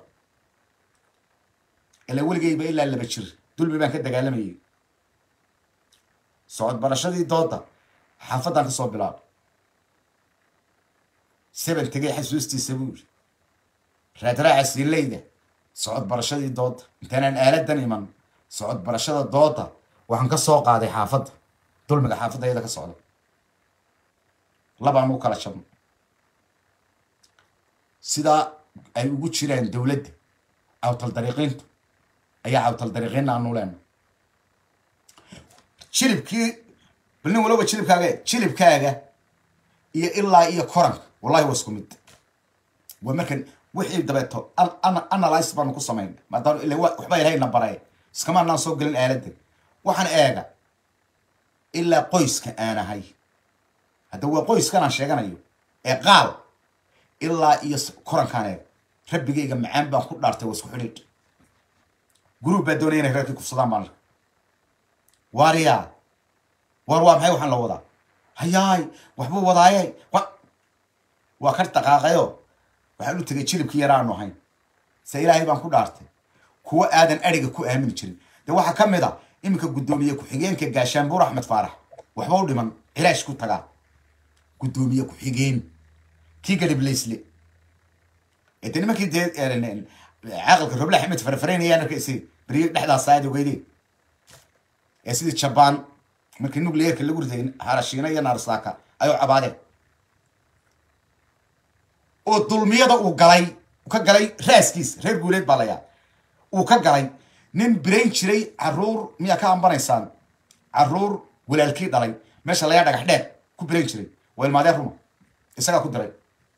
A: ilaa weligayba ilaa laba jir dulmi baan ka dagaalamayay socod barashadii dooda xaafadan ka soo bilaab seven tegay xasuustiisa buu yiri raadraaca siileyda socod barashadii dooda intaanaan aaladan iman socod barashada dooda waxaan ka soo qaaday xaafadda dulmiga xaafadda iyada ka socda labaan u kala jabno sidaa ay ugu jiraan dowladda cawtal dariiqiintu ayaa cawtal dariiqiinna aanu leena jilibkii bal nin walaba jilibkaaga jilibkaaga iyo ilaa iyo koranka wallahi waa isku mid waa markan wixii dabeeto an- an- analyse baanu ku samayn maadaama ila wa- waxba ilahayna baray iskama anaan soo gelin aaladda waxaan eega ilaa qoyska aan ahay hadda waa qoyskan aan sheeganayo ee qaal ilaa iyo s- korankaan eega rabbigayga macaan baan ku dhaartay waa isku xidhiidh guruub baa doonaya inay reerkii kufsadaan baan arka waariyaa war waa maxay waxaan la wadaa hayaay waxbuu wadaaye wa waa ka dhaqaaqayo waxaan u tegay jilibkii yara aanu ahayn se ilaahay baan ku dhaartay kuwa aadan adhiga ku aamini jirin de waxaa ka mid a iminka guddoomiye ku-xigeenka gaashaanbuur axmed faarax waxba u dhiman cilaash ku tagaa guddoomiye ku-xigeen kii gadhiblaysle ee de nimankii dee caaqilka roble axmed farafaraynayaan arkaysi beriyo dhexdaas aad ogeydeen ee sidii jabaan markii nucleerka lagu riday harashiina iyo narsaka ayuu cabaadeen oo dulmiyada uu galay uu ka galay raaskiis reer guuleed baa layaa uu ka galay nin birayn jiray caruur miyaa ka ambanaysaan caruur walaalkii dhalay meesha layaa dhagax dheer ku birayn jiray waa ilmaadeen ruma isagaa ku diray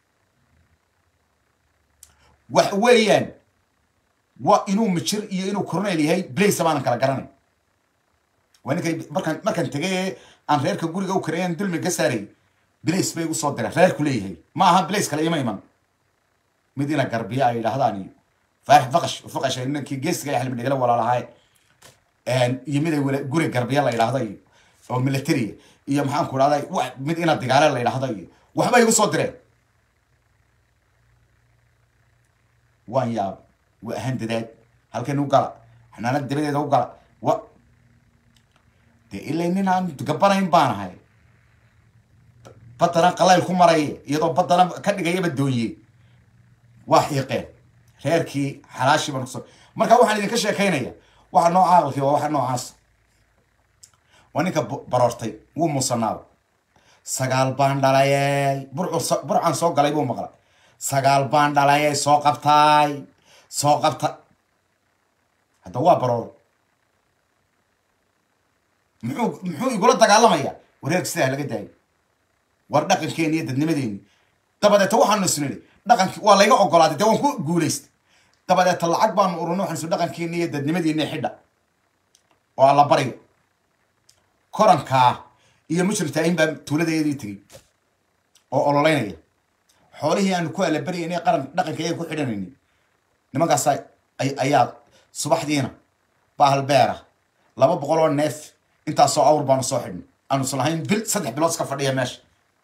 A: wax weeyaan waa inuu mijir iyo inuu coronel yahay braysa baanan kala garanay waa ninkay markaan markaan tegay ee aan reerka guriga u kareeyan dulmi ka saaray blace bay igu soo direen reerku leeyahay ma aha blace kale ima iman mid ina garbiya ay yidhaahdaan iyo faarix faqash faqash ninkii geesiga ay xilmi dhigala walaalahay iyo mid ay wala- guri garbiya la yidhaahda iyo oo military iyo maxaan ku dhahday wa mid ina digaale la yidhaahda iyo waxba igu soo direen waan yaab waa ahaan dadaad halkan u gala xanaanad dabadeeda u gala wa dee ilay nin aan gabanayn baan ahay baddana qalayl ku maraya iyadoo baddana ka dhigayaba doonye waa xiiqeen reerkii xalaashii baan kusoo marka waxaan idinka sheekaynaya waxa noo caaqilkii waa waxa noocaas waa ninka bu- baroortay wuu muusanaaba sagaal baan dhalayey burcu so- burcaan soo galay buu maqlay sagaal baan dhalayey soo qabtaay soo qabta hadda waa baroor muxuu muxuu igula dagaalamaya wareerka sidaa laga daayo war dhaqankeeni iyo dadnimadeeni dabadeeta waxaanu isnidhi dhaqanki waa layga ogolaaday dee waan ku guulaystay dabadeeta lacag baanu urunay waxaan isu dhaqankeeni iyo dadnimadeeni xidha oo alla bariga korankaa iyo mujrimtaahin baa tuuladeedii tegey oo ololeynaya xoolihii aanu ku alabaryaynay qaran dhaqanka ayay ku xidhanayni nimankaas ay- ayaa subaxdiina bahal beera laba boqol oo neef intaasoo awr baanu soo xidhnay aanu islahayn bil saddex bilood iska fadhiya meesha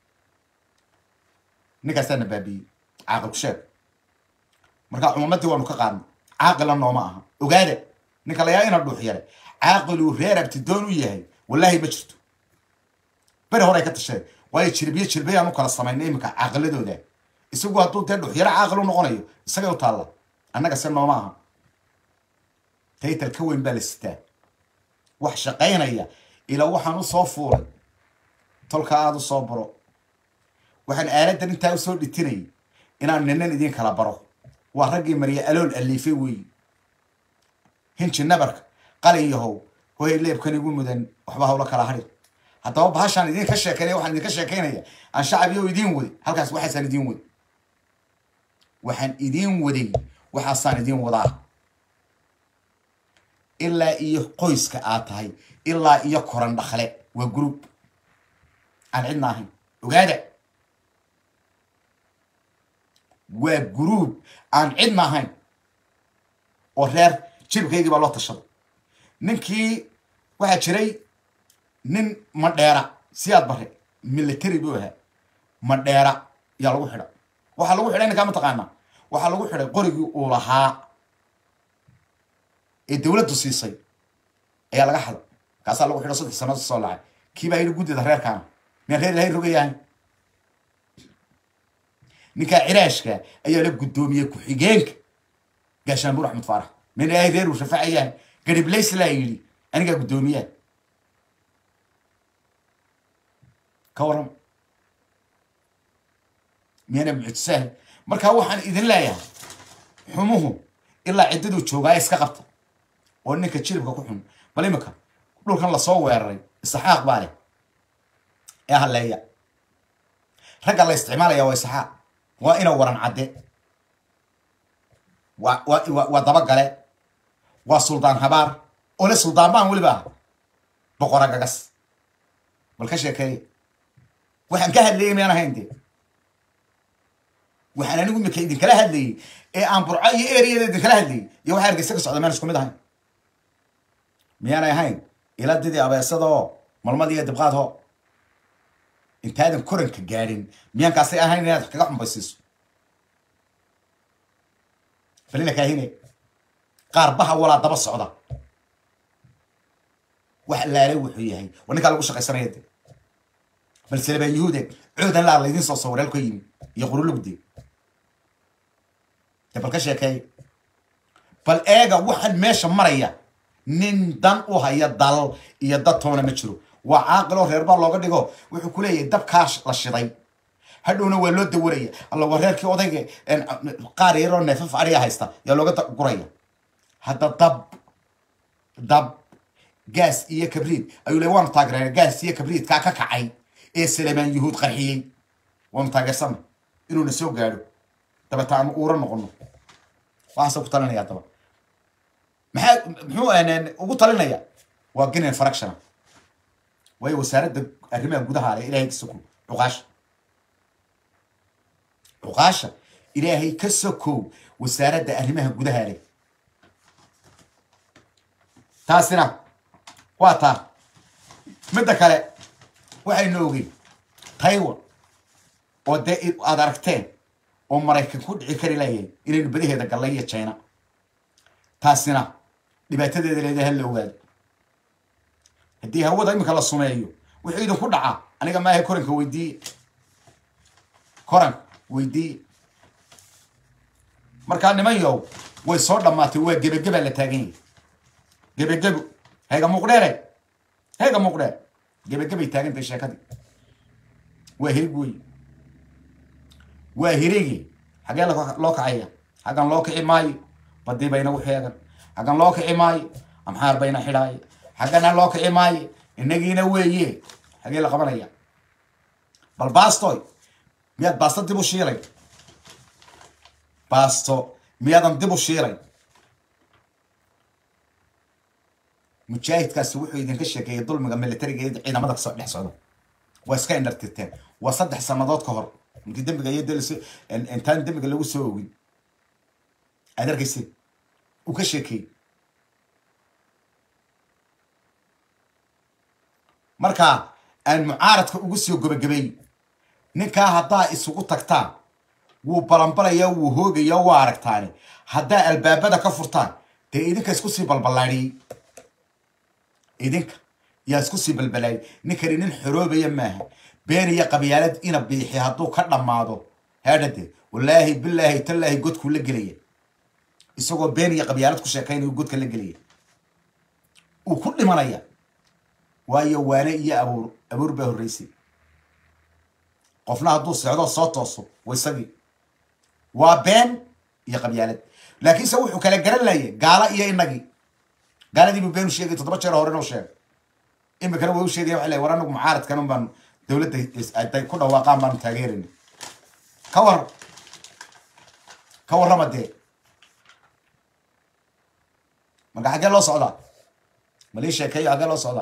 A: ninkaasaana baabiyey caaqil ku sheeg marka cumamadii waanu ka qaadnay caaqila nooma aha ogaada ninka layaa ina dhuux yare caaqiluu reer abtidoon u yahay wallaahi ma jirto beri hore ay ka tasheen waayo jirbiye jirbiyaan u kala samaynay iminka caaqiladooda isagu hadduu dee dhuxyaro caaqil u noqonayo isagay u taalla annaga se nooma aha taytal ka weyn baa la sitaa wax shaqaynaya ilaa waxaan u soo fuulay tolka aada u soo baro waxaan aaladan intaa usoo dhitinayay inaan ninan idiin kala baro waa raggii mariya alool aliifay weeyi hinji nabarka qalin yahow hoy leebkan igu mudan waxba hawla kala hadhin haddaba bahashaan idinka sheekeynaya waxaan idinka sheekeynaya aan shacab iyo idiin wadi halkaas waxaasaan idiin wadi waxaan idiin waday waxaasaan idiin wadaa ilaa iyo qoyska aad tahay ilaa iyo koran dhakle waa group aan cidna ahayn ogaada waa group aan cidna ahayn oo reer jibkaygii baa loo tashaday ninkii waxaa jiray nin madheera siyaad bare military buu ahaa madheera yaa lagu xidha waxaa lagu xidhay ninkaa mataqaanaa waxaa lagu xidhay qorigii uu lahaa ee dawladdu siisay ayaa laga xada kaasaa lagu xidho saddex sannadood soo lacay kii baa yidhi guddida reerkaana miyaan reer ilahay rogayahay ninkaa ciraashka ayaa la guddoomiyey ku-xigeenka gaashaanbuur axmed faarax min ilaahay reer uu rafacayahay gariblays laa yidhi anigaa guddoomiyaha ka waran miyana mucjisahay markaa waxaan idin leeyahay xumuhu ilaa ciddaduu joogaa iska qabta oo ninka jilibka ku xun bal imika dhulkan lasoo weeraray isaxaaq baa leh ee halleeya ragga la isticmaalaya waa isaxaaq waa ina waran cadde waa waa waa dabagale waa suldaan habaar oo le suldaan baan weliba ah boqora gagas bal ka sheekeeye waxaan ka hadlayay miyaan ahayn dee waxaan anigu imika idinkala hadlayay ee aan burco iyo eriyada idinkala hadlayay iyo waxa hargeysa ka socda miyaan isku mid ahayn miyaanay ahayn iladidii abeesadoo malmad iyo dibqaadho intaadan koranka gaadhin miyaankaasay ahayn inaad wax kaga xumbaysiiso balina kaahine qaar baha walaa daba socda wax laale wuxuu yahay waa ninkaa lagu shaqaysanaya de bal salebaan yahuude coodan laa laydin soo sawir halka yimi iyo qurulugde de bal ka sheekeey bal eega waxaan meesha maraya nin dan u haya dal iyo dad toona ma jiro waa caaqiloo reerbaa looga dhigo wuxuu ku leeyahay dabkaa la shiday hadhowna waa loo dawaraya alla waa reerkii odayga qaar yaroo neefaf ariya haysta yaa looga guraya hadda dab dab gaas iyo kabriid ayuu le waanu taageerana gaas iyo kabriidkaa ka kacay ee salemaan yuhuud qarxiyey waanu taageersana inuuna soo gaadho dabeeta aanu uura noqono waxaase ku talinaya daba maxaa muxuu ugu talinaya waa ginen fractiona waayo wasaaradda arrimaha gudaha ale ilahay ka sokow cuqaasha cuqaasha ilaahay ka sokow wasaaradda arrimaha gudaha ale taasina waa taa midda kale waxaynu ogeyn taiwan oo dee aad aragteen oo maraykan ku dhici kari layahay inaynu badaheeda gallay iyo china taasina dhibaatadeeda leedahay hala ogaado haddii hawada iminka la sumeeyo wuxuu idinku dhacaa aniga maaha koranka weydiiye koranka weydiiye markaa niman yow way soo dhammaatay waa gebageba la taagan yahay gebagebo hayga muuqdheere hayga muuqdheer gebagabay taagantahay sheekadii waa hirig wey waa hirigi xaggee loo kacaya xaggan loo kici maayo badii ba inagu xeegan xaggan loo kici maayo amxaar bayna xidhaaya xaggana loo kici maayo inagiina weeye xagee la qabanaya bal bastoy miyaad baasto dib u shiilay basto miyaadan dib u shiilay mujaahidkaasi wuxuu idinka sheekeeyay dulmiga militariga iyo ciidamada kasoo dhex socda waa iska indhartirteen waa saddex sanadood ka hor markii dembiga iyo dls intaan dembiga lagu soo ogin aad arkayse uu ka sheekeeyey marka aan mucaaradka ugu soo gabagabay ninkaa haddaa isugu tagtaan wuu balanbalaya wuu hoogaya waa aragtaani haddaa albaabada ka furtaan dee idinka isku sii balballaadhiyey idinka yaa isku sii balbalaayay ninkani nin xoroobaya maaha been iyo qabyaalad ina biixi hadduu ka dhammaado heedhade wallaahi bilaahi tallaahi godkuu la gelaya isagoo been iyo qabyaalad ku sheekaynayo godka la gelaya uu ku dhimanaya waayo waane iyo abuur abuur baa horreysay qofna hadduu socdo soo tooso wa isagii waa been iyo qabyaalad laakiinse wuxuu kala garan laayay gaala iyo inagii gaaladii buu been u sheegay toddoba jeer hore inuu sheegay imikana way u sheegaya waxa lay war anagu mucaaradkan un baan dowladda aday ku dhawaaqaan baanu taageerayna ka war ka warrama dee marka xaggee loo socdaa malii sheekeeyo xaggee loo socdaa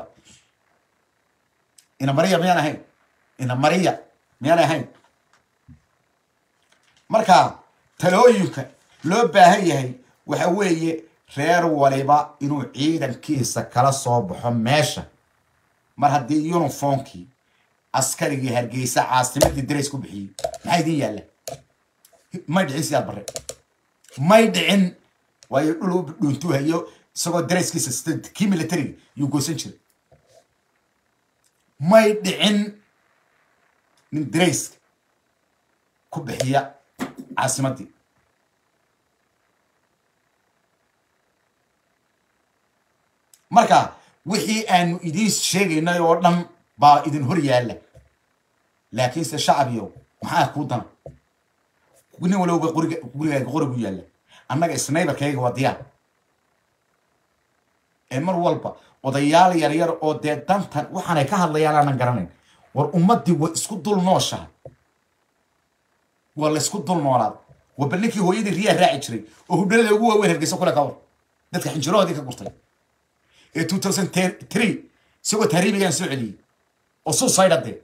A: ina mariya miyaan ahayn ina mariya miyaan ahayn marka talooyinka loo baahan yahay waxa weeye reer waliba inuu ciidankiisa kala soo baxo meesha mar haddii uniformkii askarigii hargeysa caasimadii darays ku bixiyey maxaa idin yaalla may dhicin sidaad bare may dhicin waayo dhul u dhuuntuu hayo isagoo darayskiisa sita kii militariga yuu goosan jiray may dhicin nin darayska ku bixiya caasimadii marka wixii aanu idiin sheegaynay oo dhan baa idin hor yaalla laakiinse shacbiyow maxaa kuu dana nin walowba qoriga gurigaaga qorigu yaalla annaga snaybarkayga waa diyaar ee mar walba odayaal yaryar oo dee dantan waxaanay ka hadlayaan aanan garanayn war ummaddii way isku dul nooshahay waa la isku dul noolaad waa bal ninkii hooyadii riyaa raaci jiray oo hudhalada ugu waaweyn hargeysa kule ka war dadka xinjirahoodii ka gurtay ee two thousand three isagoo tahriibigaan soo celiyey oo suicide dee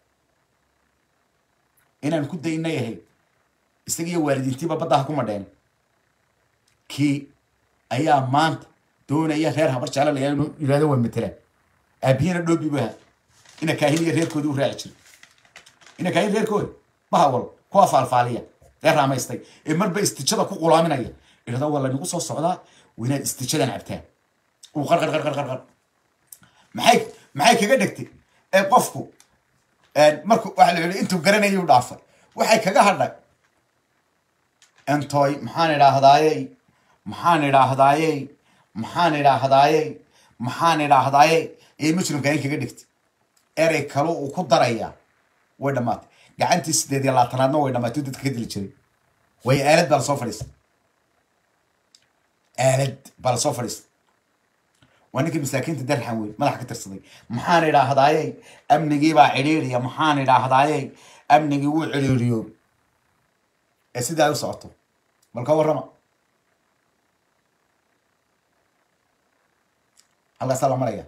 A: inaan ku daynay ahayd isagiiyo waalidiintiiba baddaha ku madheen kii ayaa maanta doonaya reer habar jeclalaya inuu yidhahdo waa matelaan aabiyana dhoobi bu ahaa ina kaahin iyo reerkoodii u raaci jiray ina kaahin reerkooda bahawal kuwa faalfaaliya reer raamaystay ee marba istijada ku qulaaminaya idhahdo waa lanigu soo socdaa waa inaad istijadan cabtaan uu qarqar qarqar qarqar maxay maxay kaga dhegtay ee qofku marku waxa la yidhi intuu garanayay u dhaafay waxay kaga hadhay entoy maxaan idhaahdaayey maxaan idhaahdaayey maxaan idhaahdaayey maxaan idhaahdaayey ee mujrimka in kaga dhigtay erey kale uu ku darayaa way dhammaatay gacantii sideed iyo labaatanaadna way dhammaatay dadka ka dili jiray way aalad baa lasoo fadhiistay aalad baa lasoo fadhiistay waa ninkii masaakiinta darxan wey madaxa ka tirsaday maxaan idhaahdaayey amnigii baa cidhiiriya maxaan idhaahdaayey amnigii wuu cidhiiriyo ee sidaa u socoto bal ka warrama halkaasaa la maraya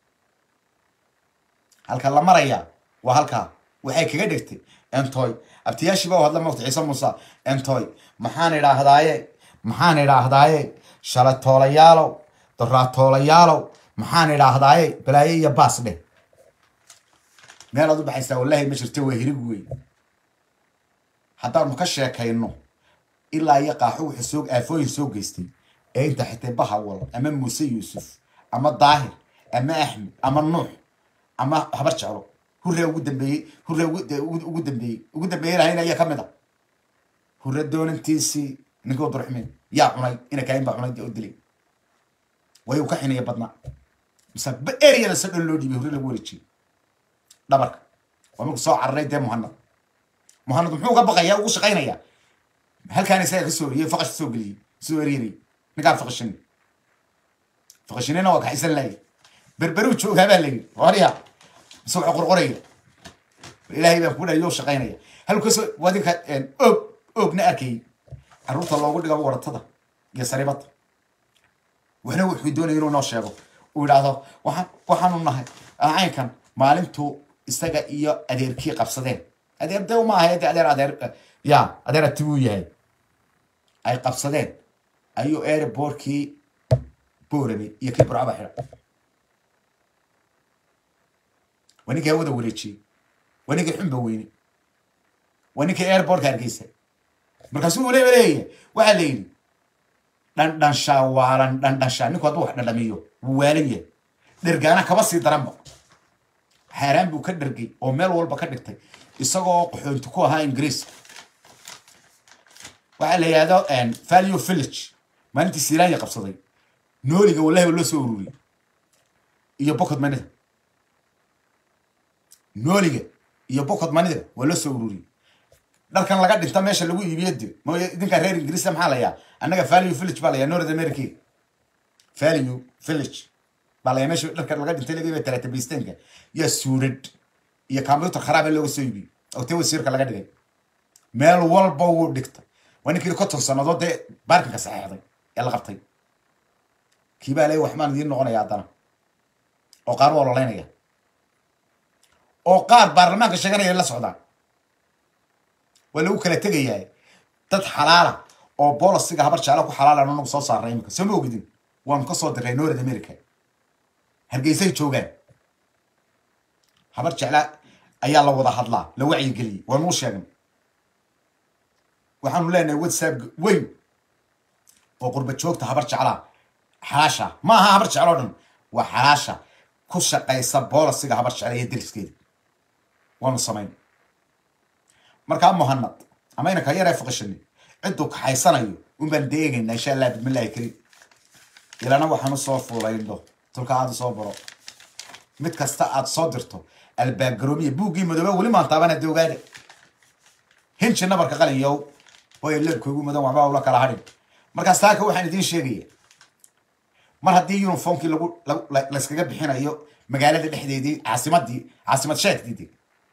A: halka la maraya waa halkaa waxay kaga dhigtay entoy abtiyaashiiba u hadla mawta ciise muuse entoy maxaan idhaahdaaye maxaan idhaahdaaye shalatoolayaalow doraatoolayaalow maxaan idhaahdaaye balaayo iyo baas dheh meel aad u baxaysaa wallaahi ma jirto waa hirig wey haddaanu ka sheekayno ilaa iyo qaaxo wuxuu soo aafooyin soo geystay ee inta xitay bahawal ama muuse yuusuf ama daahir ama axmed ama nuux ama habar jeclo hurre ugu dambeeyey hurre ugu dambeeyey ugu dambeeyey lahayna ayaa ka mid a hurre doonantiisii ninkii durxmeen yaa cunay ina kaayin baa cunay oo dilay way uu ka xinaya badnaa mise eriyada se dhan loo dhiibay hurre lagu wareejiyey dhabarka waa marku soo cararay dee muhanad muhanad muxuu uga baqayaa ugu shaqaynayaa halkaan isaga ka soo eriyey faqash soo geliyey soo eryanayay ninkaan faqashin faqashinina waa kaxisan laayay berberuu joogaa baa layidhi warya mise waxa qorqoraya ilaahay baan ku dhahay yoo shaqaynaya halkaasoo wadinka oog oogna arkayay carruurta loogu dhigo waratada iyo saribada waxna wuxuu doonaya inuu noo sheego uu yidhaahdo waxaan waxaanu nahay caynkan maalintuu isaga iyo adeerkii qabsadeen adeer de ma ahay de adeer adeer ya adeer atibuu yahay ay qabsadeen ayuu airbortkii boorame iyo kii burcaba xidha waa ninkii hawada wareejiyey waa ninkii xunba weyne waa ninkii airbortka hargeysa markaasuu waliba leeyahay waxaa la yidhi dhandhanshaa waalan dhandhanshaa ninku hadduu wax dhandhamiyo wuu waalan yahay dhergaana kaba sii daranba xaaraan buu ka dhergay oo meel walba ka dhigtay isagoo qaxoonti ku ahaa ingiriiska waxaa la yidhahdo value village maalintii silaanya qabsaday nooliga wallahi loo soo ururiyey iyo bokod manida nooliga iyo bokod manida waa loo soo ururiyey dharkan laga dhinta meesha lagu iibiyo de mooy idinka reer ingiriiska maxaa layaa annaga value village baa layaa north america value village baa layaa meesha dharkan laga dhintay laga iibiyo talatabistanka iyo suurad iyo computer kharaaba looga soo iibiyey oo te wasiirka laga dhigay meel walba wuu dhigta waa ninkii konton sannadood dee baarkinka saxeexday ee la qabtay kii baa leey waxbaan idiin noqonaya haddana oo qaar u ololeynaya oo qaar baarlamaanka sheeganaya la socdaan waa lagu kala tegayaa dad xalaala oo bolisiga habar jecla ku xalaalan anagu soo saarnay imika soo ma ogidin waanu ka soo diray north america hargeysay joogaan habar jecla ayaa la wada hadlaa la wacyigeliyey waanuu sheegnay waxaanu leenahay whatsapp weyn oo qurba joogta habar jeclaa xalaasha ma aha habar jeclo o dhan waa xalaasha ku shaqaysa bolisiga habar jecla iyo deriskeeda waanu samayn markaa muhanad ama inanka yar ee faqishani cidduu kaxaysanayo un baan deegaynaa insha allah bismillahi kariim ilana waxaan usoo fuulayno tulka aada soo baro mid kasta aad soo dirto albaabgaroomiya buuggii madoobe weli maan taabana doogaada hinji nabarka qalinyow hooya leebkoogu mudan waxba ula kala hadhin markaas taaka waxaan idiin sheegaya mar haddii uniformkii lagu layskaga bixinayo magaalada dhexdeedii caasimadii caasimad sheegdiidi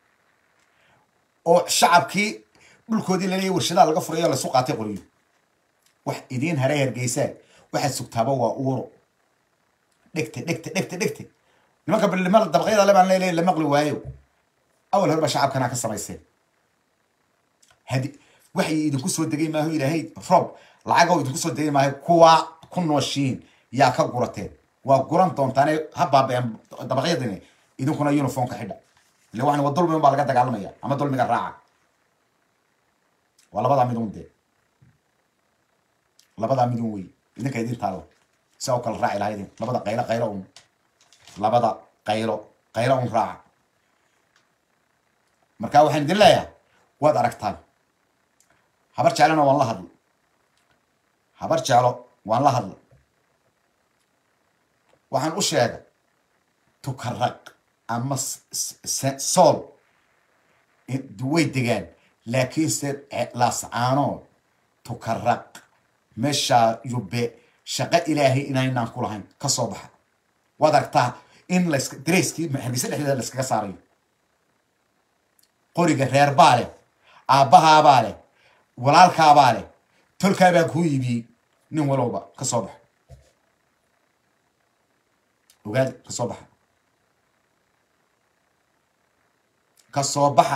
A: oo shacabkii dhulkoodii laleeyahy warshadaha laga furayo laysu qaatay qoriyo wax idiin haray hargeysaa waxaad sugtaaba waa uuro dhegte dhegte dhegte dhegte nimanka bilnimada dabaqyada le baan leeleey la maqli waayo awal hore ba shacabkanaa ka samayseen hadi waxay idinku soo degay maaho ilaahay roob lacagoo idinku soo degay maaho kuwaa ku nooshiin yaa ka gurateen waa guran doontaane ha baabeen dabaqyadini idinkuna uniformka xidha ille waxan waa dulmi un baa laga dagaalamaya ama dulmiga raaca waa labadaa midun dee labadaa midun wey idinka idin taalla si u kala raaci lahaydin labada qaylo qaylo un labada qaylo qaylo un raaca marka waxaan idin leeyahay waad aragtaan habar jeclona waan la hadla habar jeclo waan la hadla waxaan u sheegay tukaraq ama sool way degaan laakiinse laascaanood tukaraq meeshaa yube shaqo ilaahay inaynaan ku lahayn ka soo baxa waad aragtaa in las dareyskii hargeysa dhexdeeda layskaga saarayo qoriga reer baa leh aabbahaabaa leh walaalkaabaa leh tolkaabaa kuu yibiyey nin walowba ka soo baxa ogaada ka soo baxa ka soo baxa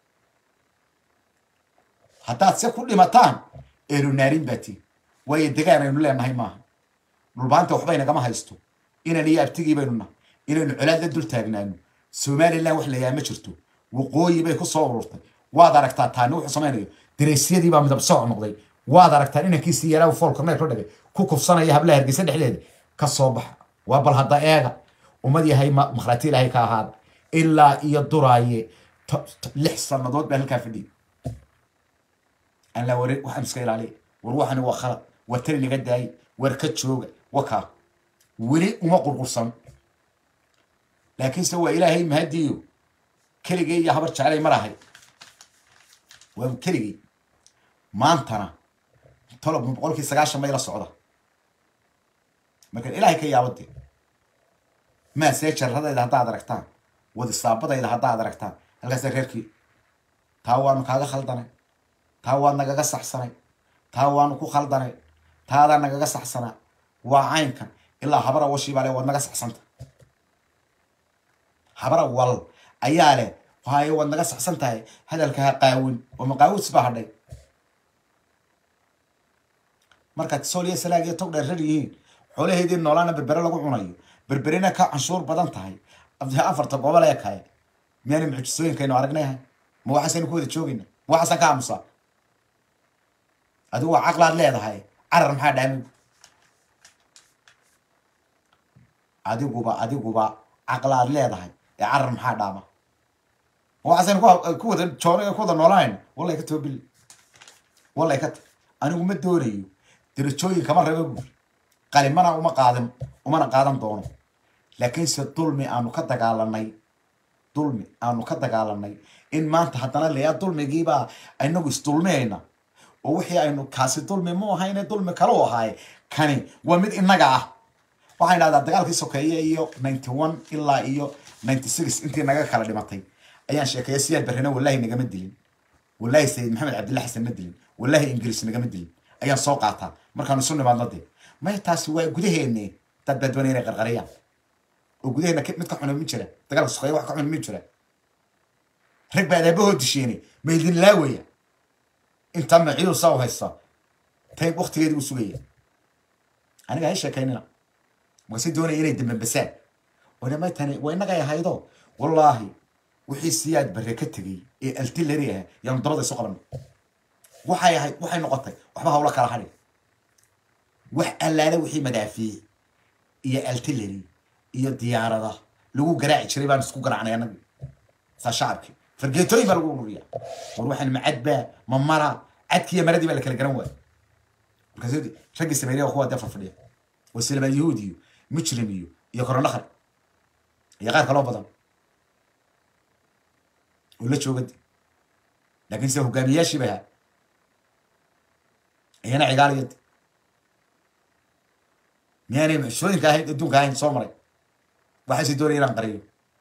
A: haddaad se ku dhimataan eelunaarin baa tii waayo degaan aynu leenahay maaha dhulbaanta waxba inagama haysto inaan iyo abtigii baynu nahay inaynu colaad la dul taagnaano somalilan wax layaa ma jirto waqooyi bay ku soo ururtay waad aragtaa taani wuxuu samaynayo dareysyadii baa midab sooc noqday waad aragtaan inankiisii yaraa foolka neer ka dhigay ku kufsanaya hablaha hargeysa dhexdeeda ka soo baxa waa bal hadda eega ummad yahay makhraati ilaahay ka ahaada ilaa iyo duraaye lix sannadood baa halkaa fadhiyay aan la warin waxaan iska ilaaliya war waxani waa khalad war tani naga daayay war ka jooga wakaa weli uma qurqursan laakiinse waa ilaahay mahadiyo keligay iyo habar jeclay mar ahay waa keligay maantana tolob boqolkii sagaashan may la socda marka ilaahay ka yaabade maasee jaradayda haddaad aragtaan wadisaabadayda haddaad aragtaan halkaasa reerkii taa waanu kaaga khaldanay taa waad nagaga saxsanay taa waanu ku khaldanay taadaa nagaga saxsanaa waa caynkan ilaa habara washiibaa le waad naga saxsanta habara wal ayaa leh waayo waad naga saxsan tahay hadalka ha qaawin oo maqaawis baa hadhay markaad sooliya salaag iyo tog dheer rar yihiin xoolaheedii noolaana berbere lagu cunayo berberina ka canshuur badan tahay afarta gobol ee kale miyaana mucjisooyinkaynu aragnayha ma waxaasaynu ku wada joogayna ma waxaasaan ka aamusaa adigu waa caqlaad leedahay carar maxaa dhaami adiguba adiguba caqlaad leedahay ee carar maxaa dhaama ma waxaasaynu ku wada joon ku wada noolahayn wallay ka toobil wallay ka ta anigu ma doonayo darajooyin kama raba buur qalimana uma qaadan umana qaadan doono laakiinse dulmi aanu ka dagaalanay dulmi aanu ka dagaalanay in maanta haddana layaa dulmigiibaa inagu isdulmiyayna oo wixii aynu kaasi dulmi mu ahayne dulmi kale u ahaaye kani waa mid inaga ah waxaan idhahdaa dagaalkii sokeeye iyo ninety one ilaa iyo ninety six intii naga kala dhimatay ayaan sheekeeya siyaad barrena wallahi nagama dilin wallahi sayid maxamed cabdilla xasan ma dilin wallahi ingiriis nagama dilin ayaan soo qaataa markaan isu nimaadno dee maya taasi waa gudaheenne dad baa doonaya inay qarqariyaan oo gudaheena mid ka xuna min jira dagaalka suqeeya wax ka xuna min jira rag baa adaabahoo disheene ma idin laawaya inta maciyu saa u haysta tay waktigeedi u sugaya aniga hay sheekaynina markaase doonaya inay dambambasaan wadama tani waa inagay ahaydo wallaahi wixii siyaad barre ka tegey ee altilari ah yaanu dabada isu qabanay waxay ahayd waxay noqotay waxba hawla kala hadhin wax allaale wixii madaafiic iyo altilari iyo diyaarada lagu garaaci jiray baan isku garaacnay anagi saa shacabkii fargeetooyin baa lagu ururiya war waxaan macad baa ma mara cadkiiyo maradii baa la kala garan waaya markaas raggii sameynaya kuwa dee farfadhiya waa silmaan yahuud iyo mujrim iyo iyo koronakar iyo qaar kaloo badan oo la joogadi laakiin sida hogaamiyaashii bay ahaa iyana cigaaliyadi miyaanay mucjisooyinka ahayn adduunka ahayn soo maray waxaase doonaya inaan qariyo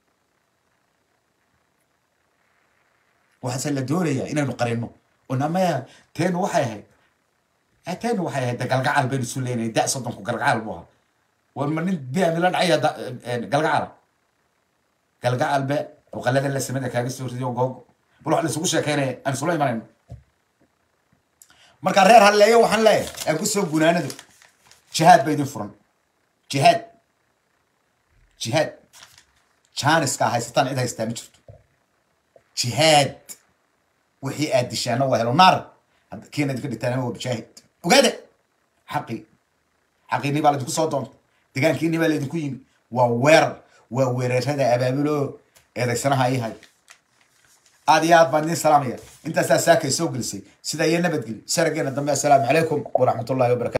A: waxaase la doonaya inaynu qarino oo namaya teenu waxay ahayd teenu waxay ahayd de galgacal baynu isu leynay da soddonku galgacal buu ahaa war ma nin biami la dhacaya galgacala galgacal be oqalada la samada kaaga soo ridiyo googo bal wax laisugu sheekeynaya aan isula imanayno marka reer halleeyo waxaan leeyahay aan ku soo gunaanadu jihaad ba idin furan jihaad jihaad jaaniska haysataan cid haystaa ma jirto jihaad wixii aad dishaana waa helo naar kiina idinka dhigtaan waa mujaahid ogaada xaqii xaqiinii baa laydinku soo doonta degaankiinii baa laydinku yimi waa weerar waa weerarada abaabulo eedaysanaha ihay aad iyo aad baan idin salaamaya intaasaa saakay soo gelisay sidaa iyo nabadgeli sarageena dambe assalaamu calaykum waraxmatullahi wabarakatu